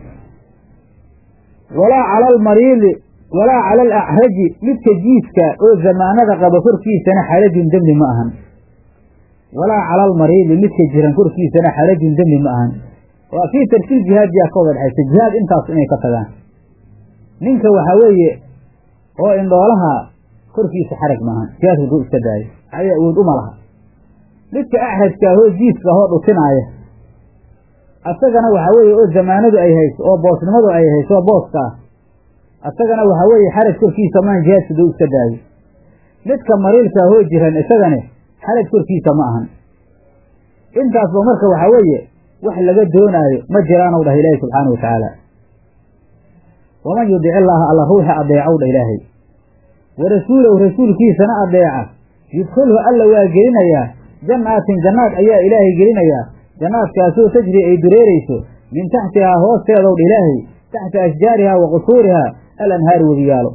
walaa cala almariidi walaa cala alacraji midka jiiska oo zamaanada qaba korkiisana xarajun dembi ma ahan walaa cala almariidi midka jiran korkiisana xarajun dembi ma ahan waa fii tarkil jihaad yaa ka wada dhexaysa jihaad intaas inay ka tagaan ninka waxaa weeye oo indhoolaha korkiisa xarag maahan jihaadka duu iska daayo aya awood uma laha midka axrajka ahoo jiiska ahoo dhutinaaya asagana waxaa weeye oo zamaanadu ay hayso oo boosnimadu ay hayso oo booska ah asagana waxaa weeye xaraj korkiisa maan jihaadka duu iska daayo midka mariilka ahoo jiran isagane xaraj korkiisa ma ahan intaasba marka waxaa weeye wax laga doonaayo ma jiraanow dhah ilaahi subxaana wa tacaala waman yudic illaaha alla ruuxa adeecow dha ilaahay wa rasuulahu rasuulkiisana adeeca yudkhilhu alla waa gelinayaa jannaatin jannaad ayaa ilaahay gelinayaa jannaadkaasoo tajri ay dureerayso min taxtihaa hoosteedow dha ilaahay taxta ashjaarihaa wa qusuurihaa al anhaaru webiyaalo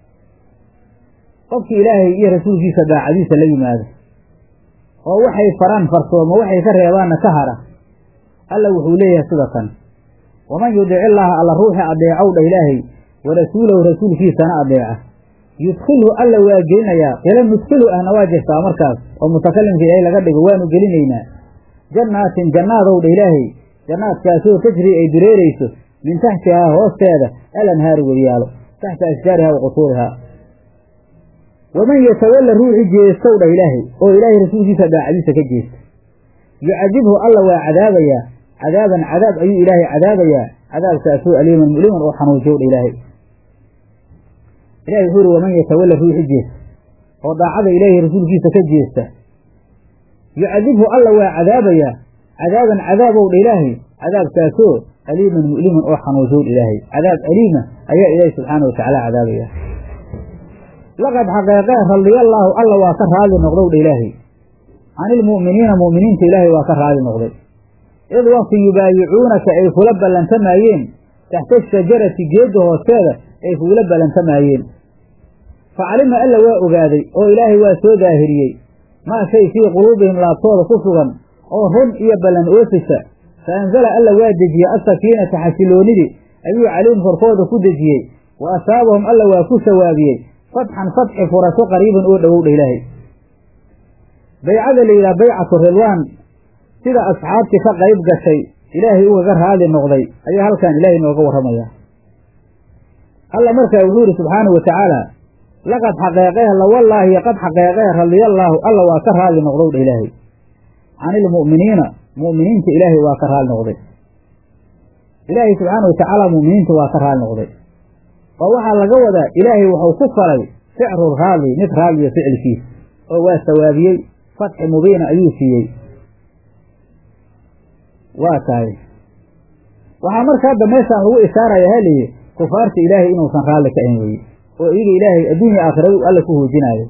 qofkii ilaahay iyo rasuulkiisa daacadiisa la yimaado oo waxay faraan farsoomo waxay ka reebaanna ka hara alla wuxuu leeyahay sida kan waman yudic illaaha alla ruuxi adeecow dha ilaahay wa rasuulahu rasuulkiisana adeeca yudkhilhu alla waa gelinayaa qila nudkhilu ahna waa jirtaa markaas oo mutakalimka ilaahay laga dhigo waanu gelinaynaa jannaatin jannaadow dha ilaahay jannaadkaasoo tajri ay dureerayso min taxtihaa hoosteeda al anhaaru weriyaalo taxta ashjaarihaa wa qusuurihaa waman yatawalla ruuxi jeestow dha ilaahay oo ilaahay rasuulkiisa daacadiisa ka jeesta yucadibhu alla waa cadaabayaa cadaaban cadaab ayuu ilaahay cadaabayaa cadaabkaasoo aliiman muliman oo xanuujiyow dha ilaahay ilahi wuxuu uhi waman yatawalla ruuxi jeesta oo daacada ilaahay rasuulkiisa ka jeesta yucadibhu alla waa cadaabayaa cadaaban cadaabow dha ilaahay cadaabkaasoo aliiman mu'liman oo xanuujiyow dha ilaahay cadaab aliima ayaa ilaahay subxaana wa tacaala cadaabaya laqad xaqeeqee radiyallaahu alla waa ka raali noqdow dha ilaahay canilmu'miniina mu'miniinta ilaahay waa ka raali noqday id waqti yubaayicuunaka ay kula ballantamaayeen taxta shajarati geedda hoosteeda ay kugula ballantamaayeen facalima alla waa ogaaday oo ilaahay waa soo daahiriyey maa shay fii quluubihim laabtooda ku sugan oo run iyo ballan oofisa fa anzala alla waa dejiyey asakiinata xasiloonidii ayuu calayhim korkooda ku dejiyey wa asaabahum alla waa ku sawaabiyey fatxan fatxi furasho qariiban oo dhowowdha ilaahay baycada la yidhaha baycatu ridwaan sida asxaabtii ka qayb gashay ilaahay ugaga raali noqday ayaa halkan ilaahay nooga warramaya alla markaa wuxuu yidhi subxaanahu wa tacaala laqad xaqeeqee lawallaahi qad xaqeeqee radiyallaahu alla waa ka raali noqdow dha ilaahay canilmu'miniina mu'miniinta ilaahay waa ka raali noqday ilaahay subxaana wa tacaala mu'miniinta waa ka raali noqday oo waxaa laga wadaa ilaahay wuxuu ku falay ficru raali mid raaliya ficilkiisa oo waa sawaabiyey fatxi mubiina ayuu siiyey waa tahay waxaa marka hadda meeshaan lagu ishaaraya haliyi kufaarta ilaahay inuusan raalli ka ahin weye oo iyaga ilaahay adduunya aakhiradu alla ku hoojinaayo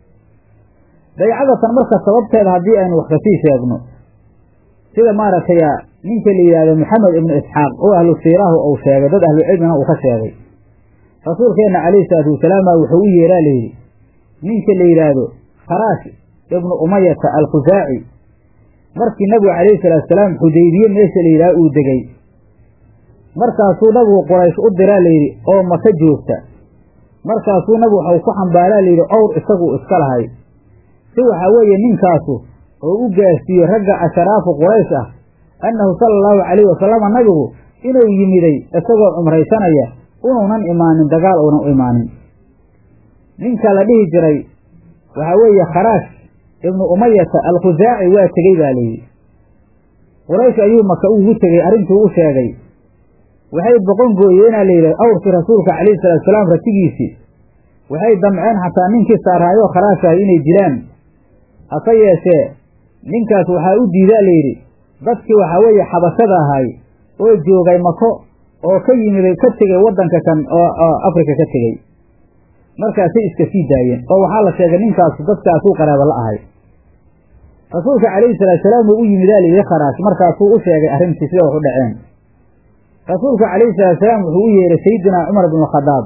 baycadatan marka sababteeda haddii aynu wax kasii sheegno sida maaragtay ninka la yidhahdo maxamed ibnu isxaaq oo ahlu siirahu uu sheegay dad ahlu cilmina uu ka sheegay rasuulkeenna calayhi salaatu wasalaam baa wuxuu u yeeraa layidhi ninka la yidhaahdo kharaash ibnu umayata alkhusaaci markii nabigu calayhi salaatu salaam xudaybiye meesha la yidhaha uu degey markaasuu nabigu quraysh u diraa layidhi oo maka joogta markaasuu nabigu waxau ku xambaaraa layidhi owr isagu iska lahay si waxaa weeye ninkaasu oo u gaarsiiyo ragga asharaafu quraysh ah annahu sala allahu calayhi wasalama nabigu inuu yimiday isagoo cumraysanaya unuunan imaanin dagaal uunan u imaanin ninka la dhihi jiray waxaa weeye kharaash ibnu umayata alkhusaaci waa tegey baa layidhi quraysh ayuu maka ugu tegey arrintuu u sheegay waxay boqon gooyeenaa layidhi awrkii rasuulka calayhi salaatu salaam ratigiisii waxay damceen xataa ninkii saaraayo kharaashahay inay dilaan hase yeeshee ninkaas waxaa u diidaa layidhi dadkii waxaa weeye xabashada ahay oo joogay mako oo ka yimiday ka tegey waddanka kan oo afrika ka tegey markaasay iska sii daayeen oo waxaa la sheegay ninkaasu dadkaasuu qaraaba la ahay rasuulka calayhi salaatu salaam uu u yimidaa layidhi kharaash markaasuu u sheegay arrintii sida wax u dhaceen rasuulka calayhi salaatu salaam wuxuu u yeeray sayidinaa cumar bnu khadaab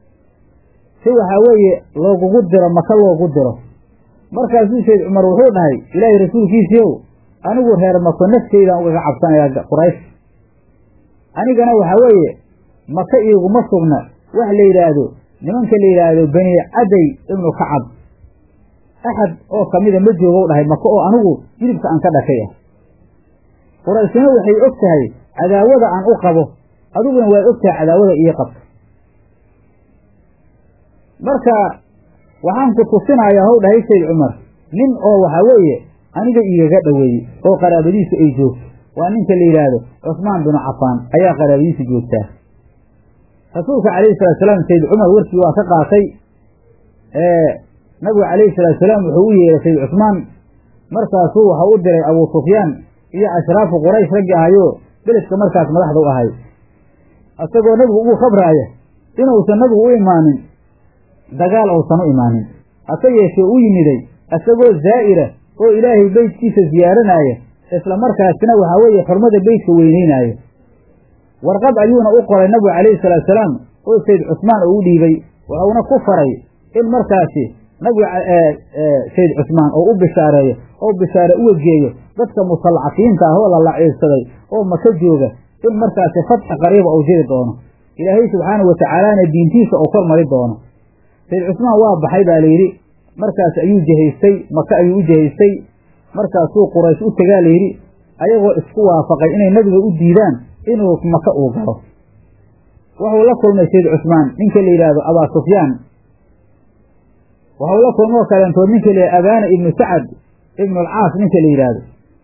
si waxaa weeye loogugu diro maka loogu diro markaasuu sayd cumar wuxuu dhahay ilaahay rasuulkiisiiow anigu reer mako nafteydaan ugaga cabsanayaa quraysh anigana waxaa weeye maka iiguma sugna wax la yidhaahdo nimanka la yidhaahdo bani caday ibnu kacab axad oo kamida ma joogow dhahay maka oo anigu jilibka aan ka dhashay ah qurayshina waxay og tahay cadaawada aan u qabo adiguna waad og tahay cadaawada ii qabto marka waxaan ku tusinayaa how dhahay sayd cumar nin oo waxaa weeye aniga igaga dhoweeyey oo qaraabadiisu ay joogto waa ninka la yidhaahdo cusmaan binu cafaan ayaa qaraabadiisa joogtaa rasuulka calayhi salatu salaam sayd cumar warkii waa ka qaatay nabigu calayhi salaatu salaam wuxuu u yeeray sayd cusmaan markaasuu waxau u diray abuu sufyaan iyo ashraafu quraysh raggi ahayoo beledka markaas madaxda u ahay isagoo nebigu ugu khabraaya inuusan nabigu u imaanin dagaal uusan u imaanin hase yeeshee u yimiday isagoo zaa'ira oo ilaahay beytkiisa ziyaaranaaya isla markaasina waxaa weeye xurmada beytka weyneynaayo warqad ayuuna u qoray nabigu calayhi salaatu salaam oo sayd cusmaan oo u dhiibay wuxuuna ku faray in markaasi nabiga sayd cusmaan oo u bishaareeyo oo bishaare u wegeeyo dadka mustadcafiinta ah oo la laciibsaday oo maka jooga in markaasi fatxi qariiba uu jiri doono ilaahay subxaana wa tacaalaana diintiisa uu kor mari doono sayd cusmaan waa baxay baa layidhi markaas ayuu jehaystay maka ayuu u jehaystay markaasuu quraysh u tegaa layidhi ayagoo isku waafaqay inay nebiga u diidaan inuu maka uu galo wuxuu la kulmay sayd cusmaan ninka la yidhaahdo abaa sufyaan waxau la kulmoo kaleentood ninka la yidhahdo abaana ibnu sacad ibnu alcaas ninka la yidhaahdo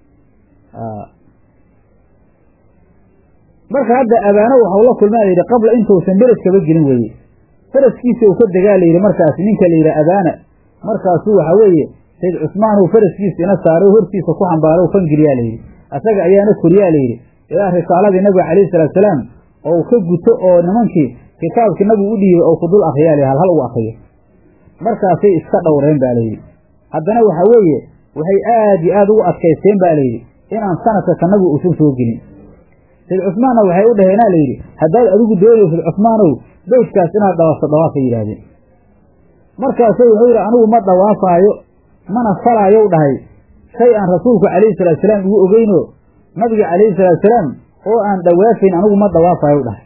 marka hadda abaano waxau la kulmaa la yidhi qabla intuusan beledkaba gelin weeye faraskiisa uu ka degaa la yidhi markaasi ninka la yidhaha abaana markaasuu waxaa weeye sayd cusmaan uu faraskiisa ina saaray hortiisa ku xambaaro fangeliyaa layidhi asaga ayaana koriyaa layidhi ilaa risaaladii nabiga calayhi salaatu salaam oo ka guto oo nimankii kitaabkii nabigu u dhiibay oo ku dul akriyaa layidhi hal hal u akriyo markaasay iska dhowreen baa layidhi haddana waxaa weeye waxay aad iyo aad ugu adkaysteen baa layidhi inaan sanadka ka nabigu uusan soo gelin sayd cusmaanna waxay u dhaheenaa layidhi haddaad adigu doonaysid cusmaanow beytkaas inaad dhawaafto dhawaafay yidhaahdeen markaasuu wuxuu yidhi anigu ma dhawaafaayo mana falaayow dhahay shay aan rasuulku calayhi salaatu salaam igu ogeyno nabiga calayhi salaatu salaam oo aan dhawaafayn anigu ma dhawaafayo dhahay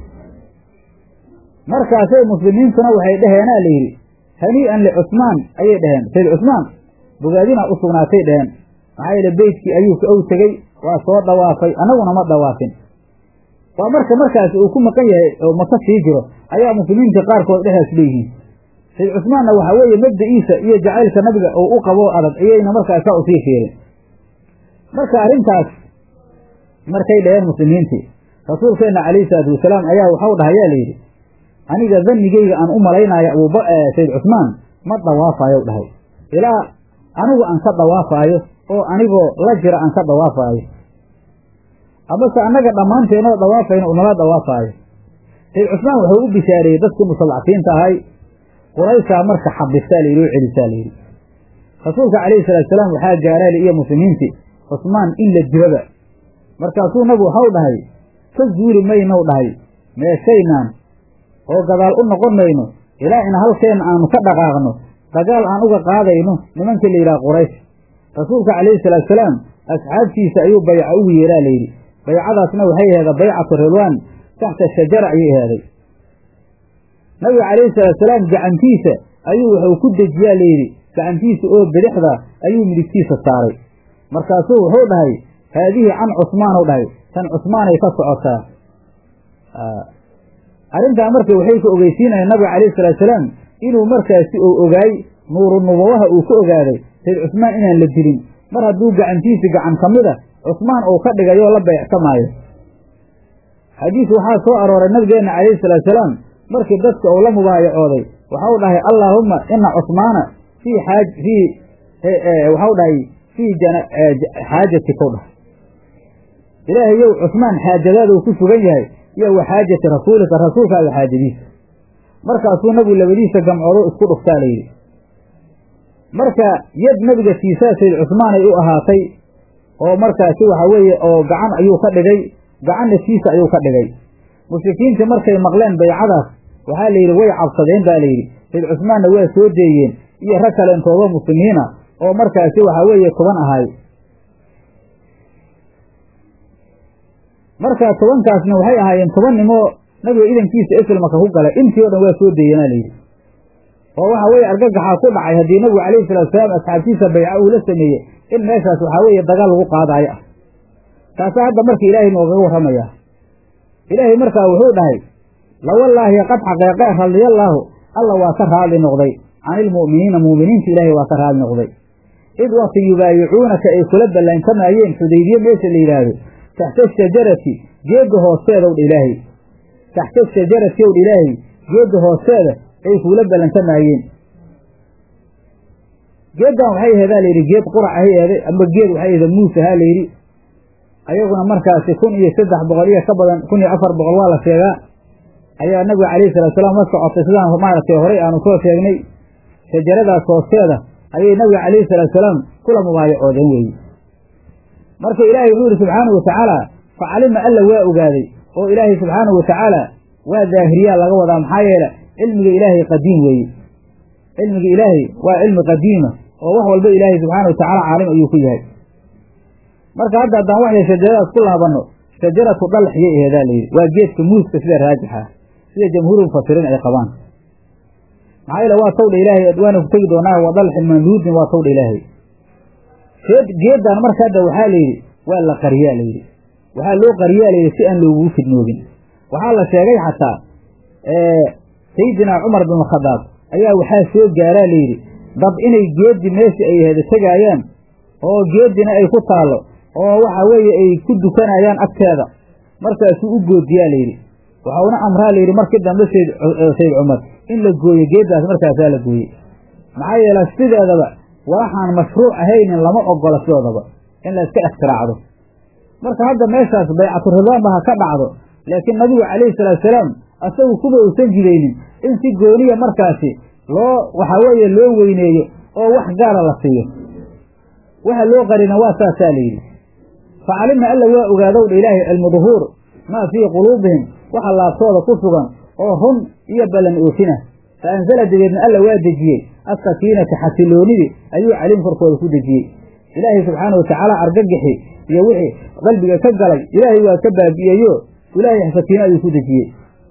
markaasay muslimiintuna waxay dhaheenaa layidhi hanii'an licusmaan ayay dhaheen sayd cusmaan bogaadinaa u sugnaatay dhaheen maxaa yeele beytkii ayuu ka ow tegey waa soo dhawaafay annaguna ma dhawaafin waa marka markaasi uu ku maqan yahay oo maka sii jiro ayaa muslimiinta qaarkood dhexdaas leeyihiin sayd cusmaanna waxaa weeye mabda'iisa iyo jacaylka nabiga oo u qaboo adag ayayna markaas saa usii fiirin marka arrintaas markay dhaheen muslimiintii rasuulkeenna calayhi salaatu wasalaam ayaa waxau dhahayaa layidhi aniga dannigeyga aan u malaynaayo abuuba sayd cusmaan ma dhawaafayow dhahay ilaa anigu aan ka dhawaafaayo oo anigoo la jira aan ka dhawaafaayo amase annaga dhammaanteenoo dhawaafayna unala dhawaafaayo sayd cusmaan wuxuu u bishaareeyey dadkii mustadcafiinta ahay qurayshaa marka xabistaa layidhi oo celisaa layidhi rasuulka calayhi salaatu salaam waxaa gaaraali iyo muslimiintii cusmaan in la dilaba markaasuu nabigu waxau dhahay ka zuuli maynow dhahay meeshaynaan oo gadaal u noqon mayno ilaa in halkeenna aanu ka dhaqaaqno dagaal aan uga qaadayno nimanka la yidhaha quraysh rasuulka calayhi salaatu salaam asxaabtiisa ayuu bayca ugu yeeraa layidhi baycadaasna waxay aheeda baycatu ridwaan taxta shajara ayay aheeday nabiga calayhi salaatu salaam gacantiisa ayuu wuxuu ku dejiyaa layidhi gacantiisa oo bidixda ayuu midigtiisa saaray markaasuu wuxuu dhahay haadihi can cusmaanu dhahay tan cusmaanay ka socotaa arrintaa marka waxay ka ogeysiinayaan nabiga calayhi salaatu salaam inuu markaasi uu ogaay nuuru nubawaha uu ka ogaaday sayd cusmaan inaan la dilin mar hadduu gacantiisi gacan ka mida cusmaan uu ka dhigayoo la beecsamaayo xadiis waxaa soo arooray nabigeenna calayhi salaatu salaam markii dadka uu la mubaayacooday waxau dhahay allaahumma ina cusmaana fii xaaj fii waxau dhahay fii xaajatika dhahay ilaahayow cusmaan xaajadaada uu ku sugan yahay iyo wa xaajati rasuulika rasuulkaaga xaajadiisa markaasuu nabigu labadiisa gamcoodo isku dhuftaa layidhi marka yad nabiga siisaa sayd cusmaanay u ahaatay oo markaasi waxa weeye oo gacan ayuu ka dhigay gacanna siisa ayuu ka dhigay mushrikiintii markay maqleen baycadaas waxaa layidhi way cabsadeen baa layidhi sayd cusmaanna waa soo deeyeen iyo rag kaleentoodoo muslimiina oo markaasi waxaa weeye toban ahay marka tobankaasna waxay ahaayeen toban nimoo nabiga idankiisa islamaka ku galay intii o dhan waa soo deeyanaa layidhi oo waxa weeye argagaxaa ku dhacay haddii nabigu calayhi salatu salaam asxaabtiisa bayca uu la sameeyey in meeshaas waxaa weeye dagaal lagu qaadaayo ah taasaa hadda marka ilaahay noogaga warramayaa ilaahay markaa wuxuu dhahay lawallaahi qad xaqeeqee radiyallaahu alla waa ka raadli noqday cani ilmu'miniina mu'miniinta ilaahay waa ka raadli noqday id wakti yubaayicuunaka ay kula ballaantamaayeen xudaybiye meesha la yidhaahdo taxta shajarati geedda hoosteedaw dha ilaahay taxta shajarati ow dha ilaahay geedda hoosteeda ay kuula ballantamaayeen geeddan waxay aheedaa layidhi geed qurac ahay eeday amba geed waxay ahda muus ahaa layidhi ayaguna markaasi kun iyo saddex boqol iyo ka badan kun iyo afar boqol waa la sheegaa ayaa nabiga calayhi salatu salaam la socotay sidaan maaragtay horey aanu soo sheegnay shajaradaas hoosteeda ayay nabiga calayhi salaatu salaam kula mubaayacoodeen weeye marka ilaahay wuxuu yidhi subxaanahu watacaala facalima alla waa ogaaday oo ilaahay subxaanahu watacaala waa daahiriyaa laga wadaa maxaa yeele cilmiga ilaahay qadiim weeye cilmiga ilaahay waa cilmi qadiima oo wax walba ilaahay subxaana watacaala caalim ayuu ku yahay marka hadda haddaan waxya shajaradaas ku laabanno shajaratu dalxiyay aheedaa layidhi waa geedka muuska sida raajixa sida jamhuuru mufasiriin ay qabaan maxaa yeele waa tawdha ilaahay waana ku tegi doonaa wa dalxin manduudin waa tawdha ilaahay geeddan marka hadda waxaa layidhi waa la qariyaa layidhi waxaa loo qariyaa layidhi si aan loogugu fidnoogin waxaa la sheegay xataa sayidinaa cumar bin khadaab ayaa waxaa soo gaaraa layidhi dad inay geeddi meeshii ay heda tegaayaan oo geeddina ay ku taallo oo waxa weeye ay ku dukanayaan agteeda markaasuu u goodiyaa layidhi waxauna amraa layidhi markii dambe sayd sayd cumar in la gooyo geeddaas markaasaa la gooyey maxaa yeele sideedaba waxaan mashruuc ahaynin lama ogola sidoodaba in la iska ikhtiraacdo marka hadda meeshaas baycatu ridwaanba ha ka dhacdo laakiin nabigu calayhi salaatu salaam asagu kuba uusan jidaynin in si gooniya markaasi loo waxaa weeye loo weyneeyo oo wax gaara la siiyo waxa loo qarina waa saasaa la yidhi facalima alla waa ogaadowdha ilaahay cilmu duhuur maa fii quluubihim waxa laabtooda ku sugan oo run iyo ballan oofina fa anzala dabeedna alla waa dejiyey asakiinata xasiloonidii ayuu caliim korkooda ku dejiyey ilaahay subxaana watacaala argagixi iyo wixii qalbiga ka galay ilaahay waa ka baabi'iyeyo ilaahay sakiino ayuu ku dejiyey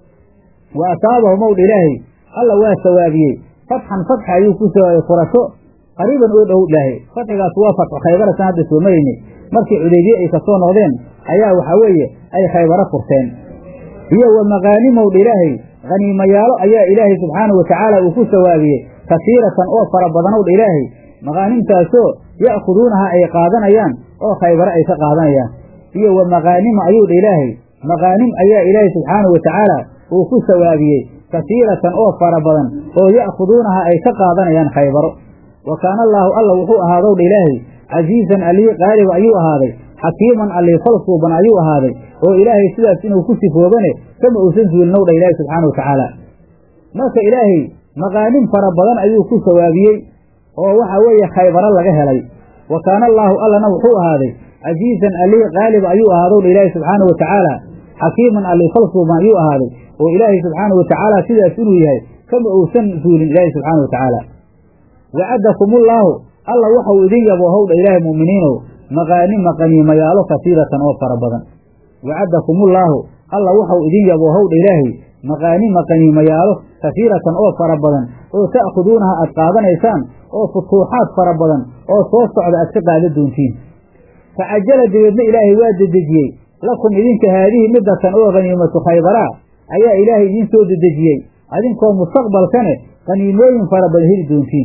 wa asaabahum owdha ilaahay alla waa sawaabiyey fatxan fatxa ayuu ku sawaabiyey furasho qariiban oo dhow dhahay fatxigaas waa fatxu khaybaratan hadda soo maraynay markii cudeybiye ay kasoo noqdeen ayaa waxaa weeye ay khaybaro furteen iyo wa maqaanimowdha ilaahay haniimayaalo ayaa ilaahay subxaanahu watacaala uu ku sawaabiyey kasiiratan oo fara badanowdha ilaahay maqaanimtaasoo ya'khuduunaha ay qaadanayaan oo khaybaro ay ka qaadanayaan iyo wa maqaanima ayuudha ilaahay maqaanim ayaa ilaahay subxaanahu watacaala uu ku sawaabiyey kasiiratan oo fara badan oo ya'khuduunaha ay ka qaadanayaan khaybaro wa kaana allaahu alla wuxuu ahaadowdha ilaahay casiizan allii qaaliba ayuu ahaaday xakiiman allii falsuuban ayuu ahaaday oo ilaahay sidaas inuu ku sifoobane kama uusan suulinowdha ilaahay subxaana wa tacaala marka ilaahay maqaanim fara badan ayuu ku sawaabiyey oo waxa weeye khaybaro laga helay wa kaana allaahu allana wuxuu ahaaday casiizan allii qaaliba ayuu ahaadowdha ilaahay subxaana wa tacaala xakiiman allii falsuuban ayuu ahaaday oo ilaahay subxaana wa tacaala sidaas inuu yahay kama uusan suulin ilaahay subxaana wa tacaala wacadakumullaahu alla waxau idin yabo howdha ilaahay mu'miniinow maqaanima qaniimayaalo kasiiratan oo fara badan wacadakumullaahu alla waxau idin yabo howdha ilaahay maqaanima qaniimayaalo kasiiratan oo fara badan oo ta'khuduunaha aad qaadanaysaan oo futuuxaad fara badan oo soo socda aad ka qaada doontiin facajala dabeedna ilaahay waa dedejiyey lakum idinka haadihi midatan oo haniimatu khaybaraa ayaa ilaahay idiin soo dedejiyey adinkoo mustaqbalkane qaniimooyin fara badan heli doontiin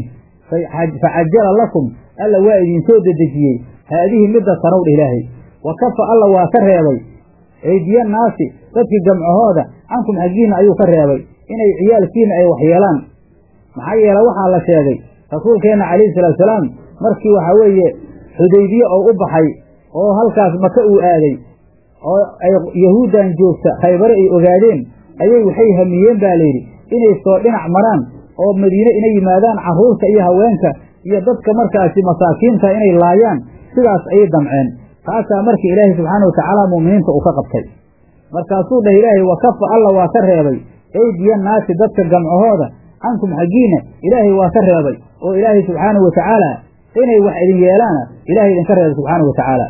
facajala lakum alla waa idinsoo dedejiyey haadihi midda tanowdha ilaahay wa kafa alla waa ka reebay eydiya naasi dadkii gamcahooda cankum xaggiinna ayuu ka reebay inay ciyaalkiina ay waxyeelaan maxaa yeele waxaa la sheegay rasuulkeenna calayhi salaatu salaam markii waxaa weeye xudaybiye oo u baxay oo halkaas maka uu aaday oo ay yahuuddan joogta khaybare ay ogaadeen ayay waxay hamiyeen baa layidhi inay soo dhinac maraan oo madiine inay yimaadaan carruurta iyo haweenka iyo dadka markaasi masaakiinta inay laayaan sidaas ayay damceen taasaa markii ilaahay subxaana watacaala mu'miniinta uu ka qabtay markaasuu dhah ilaahay wa kafa alla waa ka reebay eydiya naasi dadka gamcahooda cankum xaggiina ilaahay waa ka reebay oo ilaahay subxaanahu watacaala inay wax idin yeelaana ilahay idinka reebay subxaanahu watacaala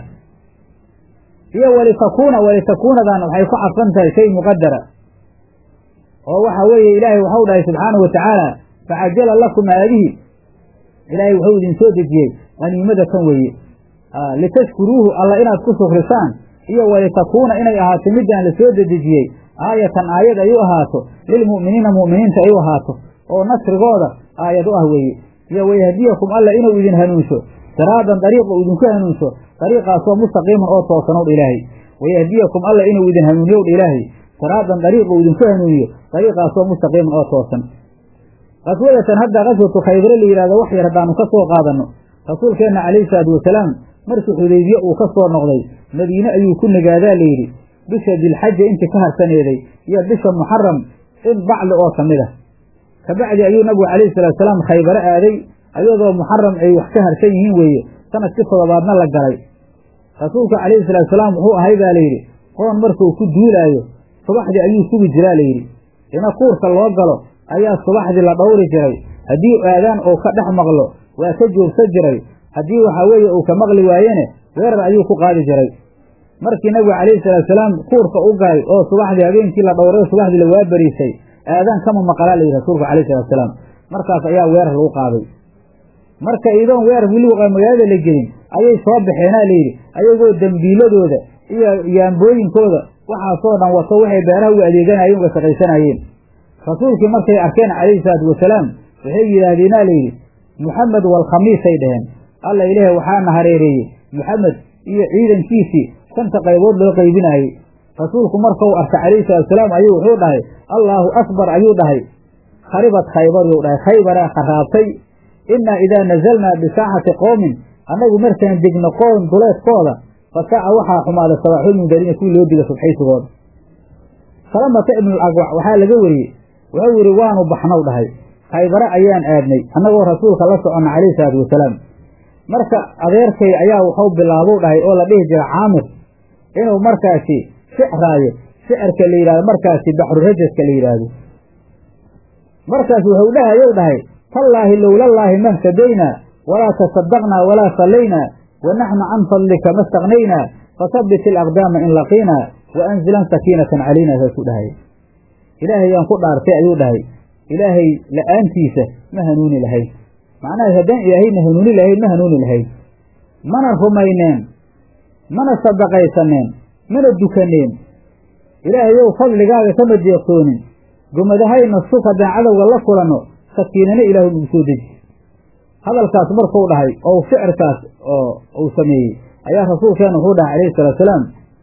iyo walitakuuna walitakuunadan waxay ku cadfan tahay shay muqadara oo waxa weeye ilaahay waxau dhahay subxaanahu watacaala facajala lakum haadihi ilaahay wuxuu idin soo dejiyey qaniimada kan weeye litashkuruuhu alla inaad ku shukrisaan iyo walitakuuna inay ahaato midaan la soo dedejiyey aayatan aayad ay u ahaato lilmu'miniina mu'miniinta ay u ahaato oo nasrigooda aayad u ah weeye iyo wayahdiyakum alla inuu idin hanuunsho siraadan dariiq uu idinku hanuunsho dariiqaasoo mustaqiiman oo toosanowdha ilaahay wayahdiyakum alla inuu idin hanuuniyowdha ilaahay siraadan dariiq uu idinku hanuuniyo dariiqaasoo mustaqiiman oo toosan qaswadatan hadda qaswatu khaybare la yidhahdo wax yar haddaanu ka soo qaadanno rasuulkeenna calayhi salaatu wasalaam markii xudaybiye uu ka soo noqday madiine ayuu ku nagaadaa layidhi bisha dilxaja intii ka harsaneeday iyo bisha muxaram in bacli oo ka mid ah kabacdi ayuu nabigu calayhi salatu salaam khaybaro aaday ayadoo muxaram ay wax ka harsan yihiin weeye sanadkii toddobaadna la galay rasuulka calayhi salaatu salaam wuxuu ahay baa layidhi qoon markuu ku duulaayo subaxdii ayuu sugi jiraa layidhi ina kuurka loo galo ayaa subaxdii la dhowri jiray haddii aadaan uu ka dhex maqlo waa ka joogsan jiray haddii waxaa weeye uu ka maqli waayene weerar ayuu ku qaadi jiray markii nabigu calayhi salaatu salaam kuurka u galay oo subaxdii habeenkii la dhowray subaxdii la waabariisay aadaan kama maqalaa layidhi rasuulka calayhi salatu salaam markaas ayaa weerar lagu qaaday marka iidoon weerar weliba magaalada la gelin ayay soo baxeenaa layidhi ayagoo dembiiladooda iyo yaambooyinkooda waxaasoo dhan wato waxay beeraha uga adeeganayeen uga shaqaysanayeen rasuulkii markay arkeen calayhi salaatu wasalaam waxay yidhaahdeenaa layidhi muxamed walkhamiisay dheheen alla ilaahay waxaana hareereeyey muxamed iyo ciidankiisii shanta qaybood loo qaybinaayey rasuulku markau arka calayhi salatu wasalaam ayuu wuxuu dhahay allaahu akbar ayuu dhahay kharibat khaybar yuu dhahay khaybaraa kharaabtay innaa idaa nazalnaa bisaaxati qowmin annagu markaan degno qoon duleedkooda fasaaca waxaa xumaaday sabaaxul mundariina kuwii loo diga subxaysigooda salamata ibnul agwac waxaa laga wariyey wuxuu yidhi waanu baxnow dhahay khaybare ayaan aadnay annagoo rasuulka la soconna calayhi salaatu wasalaam marka adeerkay ayaa wuxuu bilaabow dhahay oo la dhihi jira caamir inuu markaasi shicraayo shicirka la yidhahdo markaasi baxru rajaska la yidhaahdo markaas wuxuu dhahayow dhahay tallaahi lowlallaahi mahtadaynaa walaa tasadaqnaa walaa sallaynaa wa naxnu can fadlika ma staqnaynaa fasabbit ilaqdaama in laqiinaa wa anzilan sakiinatan calaynaa saasuu dhahay ilaahayaan ku dhaartay ayuu dhahay ilaahay la'aantiisa ma hanuuni lahayn macnaha haddaan ilaahayna hanuuni lahayn ma hanuuni lahayn mana rumayneen mana sadaqaysaneen mana dukaneen ilaahayow fadligaaga kama deeqtoonin gomadahayna sug haddaan cadowga la kulanno sakiinana ilaahu nagu soo deji hadalkaas markuu dhahay oo shicirkaas oo uu sameeyey ayaa rasuulkeena wuxuu dhahay calayhi salaatu salaam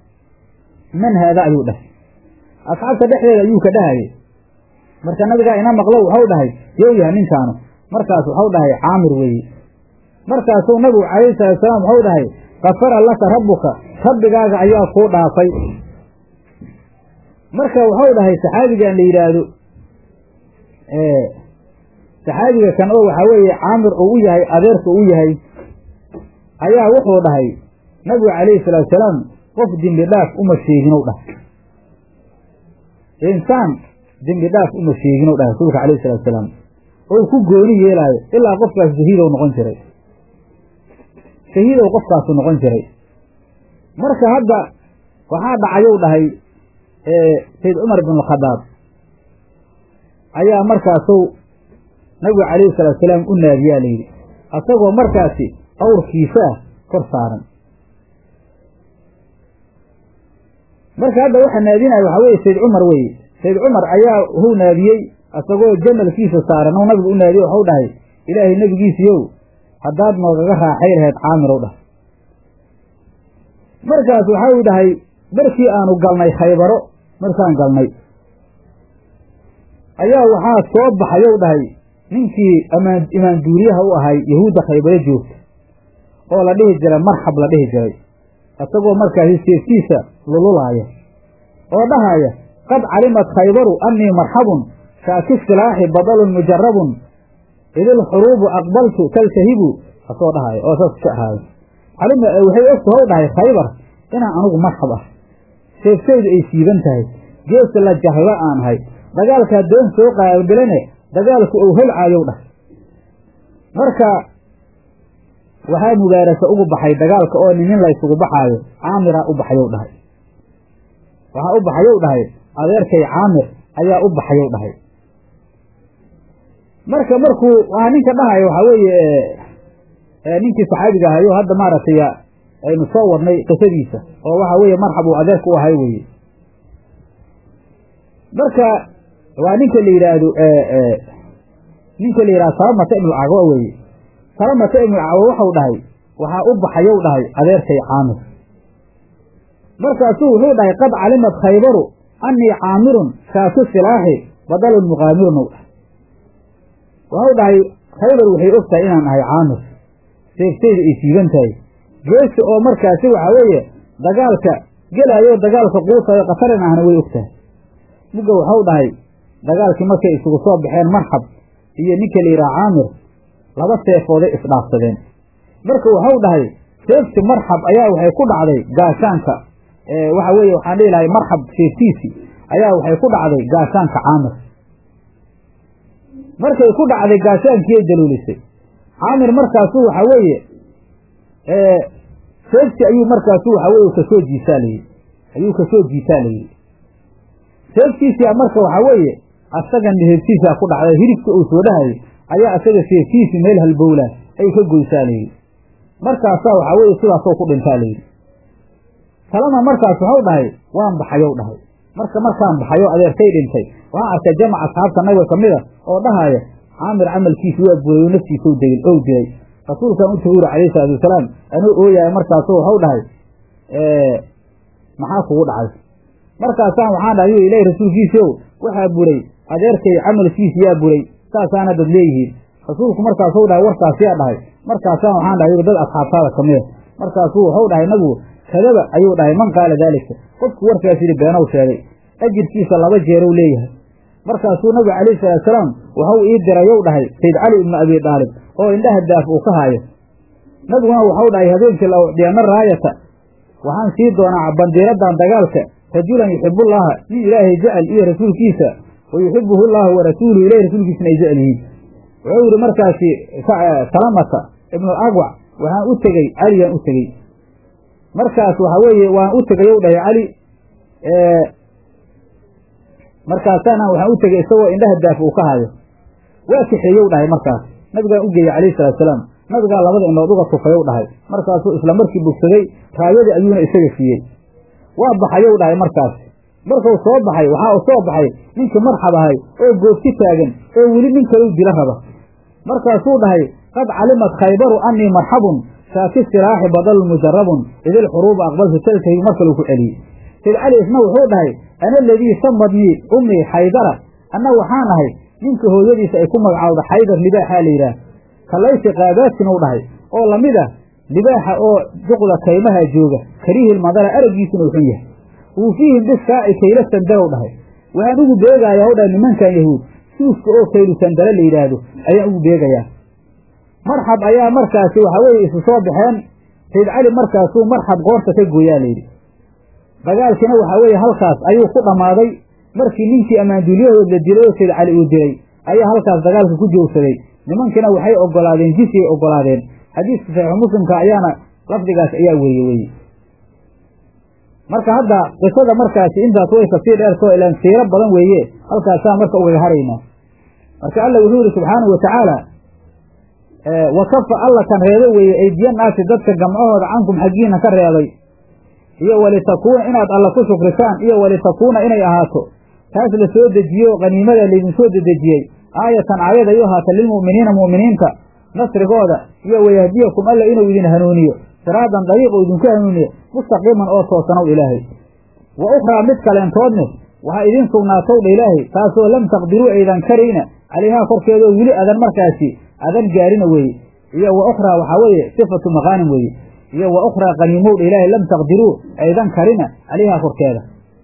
man haada ayuu dhahay asxaabta dhexdeeda ayuu ka dhahayay marka nabigaa ina maqlo waxau dhahay yow yahay ninkaanu markaas waxau dhahay caamir weeye markaasuu nabigu calayhi salaatu salaam waxau dhahay kafara laka rabbuka rabbigaaga ayaa kuu dhaafay marka waxau dhahay saxaabigan la yidhaahdo saxaabiga kan oo waxaa weeye caamir uu u yahay adeerka uu yahay ayaa wuxuu dhahay nabigu calayhi salaatu salaam qof dembi dhaaf uma sheeginow dhahay insaan dembi dhaaf uma sheeginow dhahay rasuulka calayhi salatu salaam oo ku gooni yeelaayo ilaa qofkaas shahiidow noqon jiray shahiidow qofkaasu noqon jiray marka hadda waxaa dhacayow dhahay sayd cumar bin alkhadaab ayaa markaasu nabigu calayhi salaatu salaam u naadiyaa layidhi asagoo markaasi awrkiisa ah kor saaran marka hadda waxa naadinaya waxaa weye sayd cumar weye sayd cumar ayaa huu naadiyey asagoo jamalkiisa saaran ou nabigu u naadiyey waxau dhahay ilaahay nebigiisiiyow haddaad noogaga raaxay lahayd caamirow dhah markaas waxau dhahay markii aanu galnay khaybaro markaan galnay ayaa waxaa soo baxayow dhahay ninkii amaan imaanduuriyaha u ahay yahuudda khaybaro joogta oo la dhihi jiray marxab la dhihi jiray isagoo markaasi seeftiisa lululaaya oo dhahaya qad calimat khaybaru annii marxabun shaaki silaaxi badalun mujarabun idilxuruubu aqbaltu taltahibu asoo dhahaya oo saas shecraayo calima waxay ogta how dhahay khaybar inaan anugu marxab ah seeftaydu ay siiban tahay geesa la jahlo aan ahay dagaalkaa doon soo qaabilane dagaalku ou holcaayow dhah marka waxaa mubaarasa ugu baxay dagaalka oo nin laysugu baxaayo caamiraa u baxayow dhahay waxaa u baxayow dhahay adeerkay caamir ayaa u baxayow dhahay marka markuu waa ninka dhahayo waxaa weeye ninkii saxaabiga ahayo hadda maaragtay aynu soo wadnay qisadiisa oo waxa weeye marxab uu adeerka u ahay weye marka waa ninka la yidhaahdo ninka la yidhahdo salamata ibnu cagwa weye salamata ibnu cagwa waxau dhahay waxaa u baxayow dhahay adeerkay caamir markaasuu wuxuu dhahay qad calimat khaybaru annii caamirun shaaku silaaxi badalun muqaamirun ou dhahay waxau dhahay khaybar waxay og tahay inaan ahay caamir seeftayda ay siiban tahay geesi oo markaasi waxaa weeye dagaalka gelaayo dagaalka quusayo khatarin ahna way og tahay mugga waxau dhahay dagaalkii markay isugu soo baxeen marxab iyo ninka la yidhaha caamir laba seefooday isdhaafsadeen marka waxau dhahay seefti marxab ayaa waxay ku dhacday gaashaanka waxa weeye waxaan dhihi lahay marxab seeftiisi ayaa waxay ku dhacday gaashaanka caamir markay ku dhacday gaashaankiyay daluulisay caamir markaasu waxa weeye seefti ayuu markaasu waxa weye kasoo jiisaalayey ayuu kasoo jiisaalayey seeftiisia marka waxaa weeye asaga nihebtiisa ku dhacday hilibka uu soo dhahayay ayaa asaga seeftiisi meel halbowla ay ka goysaalayey markaasaa waxaa weeye sidaasoo ku dhintaa layidhi kalena markaas waxau dhahay waan baxayow dhahay marka markaan baxayo adeertay dhintay waxaan arkay jamac asxaabta nabiga ka mid a oo dhahaya caamir camalkiisi waa buray oo naftiisa ow dilay rasuulkaan u taguuri calayhi salaatu wasalaam anuu ooyahay markaasu waxau dhahay maxaa kugu dhacay markaasaan waxaan dhahay yuu ilaahi rasuulkiisiow waxaa buray adeerkay camalkiisi yaa buray saasaana dad leeyihiin rasuulku markaasuu dhahay warkaas yaa dhahay markaasaan waxaan dhahay dad asxaabtaada ka mida markaasuu waxau dhahay nabigu kadaba ayuu dhahay man qaala daalika qofku warkaas yidhi beenow sheegay ajirkiisa laba jeerow leeyahay markaasuu nabigu calayhi salaatusalaam waxau ii dirayow dhahay sayd cali ibnu abi daalib oo indhaha daaf uu ka haayo nabiguna waxau dhahay habeenkii la ucdiyana raayata waxaan sii doonaa bandiiradan dagaalka rajulan yuxibullaaha nin ilaahay jecel iyo rasuulkiisa wa yuxibuhu llaahu wa rasuuluhu ilahi rasuulkiisana ay jecel yihiin wuxuu yidhi markaasi salamata ibnu agwac waxaan u tegey caliyaan u tegey markaas waxa weeye waan u tegayow dhahay cali markaasaana waxaan u tegey isagoo indhaha daaf uu ka hayo waa kaxeeyow dhahay markaas nabigaan u geeyey calayhi salaatusalaam nabigaa labada indhood uga tufayow dhahay markaasuu isla markii bogsaday raayadii ayuuna isaga siiyey waa baxayow dhahay markaas markuu soo baxay waxaa u soo baxay ninkii marxab ahay oo goobti taagan oo weli nin kalau dila raba markaasuu dhahay qad calimat khaybaru annii marxabun shaaki silaaxi badalun mujarabun idilxuruuba aqbaltu taltahi mar kaluu ku celiyey sayd cali isna wuxuu dhahay ana aladii samadnii ummii xaydara anna waxaan ahay ninka hooyadiisa ay ku magacaawda xaydar libaaxaa la yidhaah kalaysi qaabaatin u dhahay oo lamid ah libaaxa oo duqda kaymaha jooga kariihil madara araggiisuna uxun yahay wuu fiihim bisaaci kayla sandarow dhahay waxaan ugu beegayaa o dhahay nimankan yahuud suufka oo kaylu sandare la yidhaahdo ayaan ugu beegayaa marxab ayaa markaasi waxaa weeye isu soo baxeen sayd cali markaasuu marxab qoorta ka gooyaa layidhi dagaalkiina waxaa weeye halkaas ayuu ku dhammaaday markii ninkii ammaanduulyahood la dilay oo sayd cali uu dilay ayaa halkaas dagaalka ku joogsaday nimankiina waxay ogolaadeen jisiyay ogolaadeen xadiiska saxiixu muslimka ayaana lafdigaas ayaa weriye weye marka hadda qisada markaasi intaas way kasii dheertoo ilaan siiro badan weeye halkaasaa marka ugaga haraynaa marka alla wuxuu yihi subxaanahu watacaala wa kafa alla kan reebo weeye aydiyannaasi dadka gamcahooda cankum xaggiina ka reebay iyo walitakuuna inaad alla ku shukrisaan iyo walitakuuna inay ahaato taas la soo dejiyo qaniimada laydin soo dedejiyey aayatan aayad ay u ahaata lilmu'miniina mu'miniinta nasrigooda iyo wayahdiyakum alla inuu idin hanuuniyo siraadan dariiq uu idinku hanuuniyo mustaqiiman oo toosanow ilaahay wa ukhraa mid kaleentoodne waxaa idiin sugnaatowdha ilaahay taasoo lam taqdiruu aydan karayna calayhaa korkeedoo weli adan markaasi adan gaarina weeye iyo wa ukhraa waxaa weeye sifatu maqaanim weeye iyo wa ukhraa qaniimowdha ilaahay lam taqdiruu aydan karina calayhaa korkeeda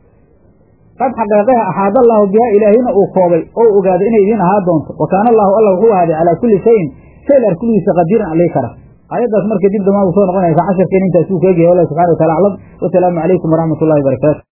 qad xaqeeqaha axaada allaahu bihaa ilaahayna uu koobay oo ogaaday inay idiin ahaa doonto wa kaana allaahu alla wuxuu ahaaday calaa kulli shayin shay ar kulligiisa qadiiran alii kara aayaddaas marka dib damaa u soo noqonaysa casharkeen intaasuu ka egyahay wallah subxana wa tacala aclam wasalaamu calaykum waraxmat ullahi barakaatu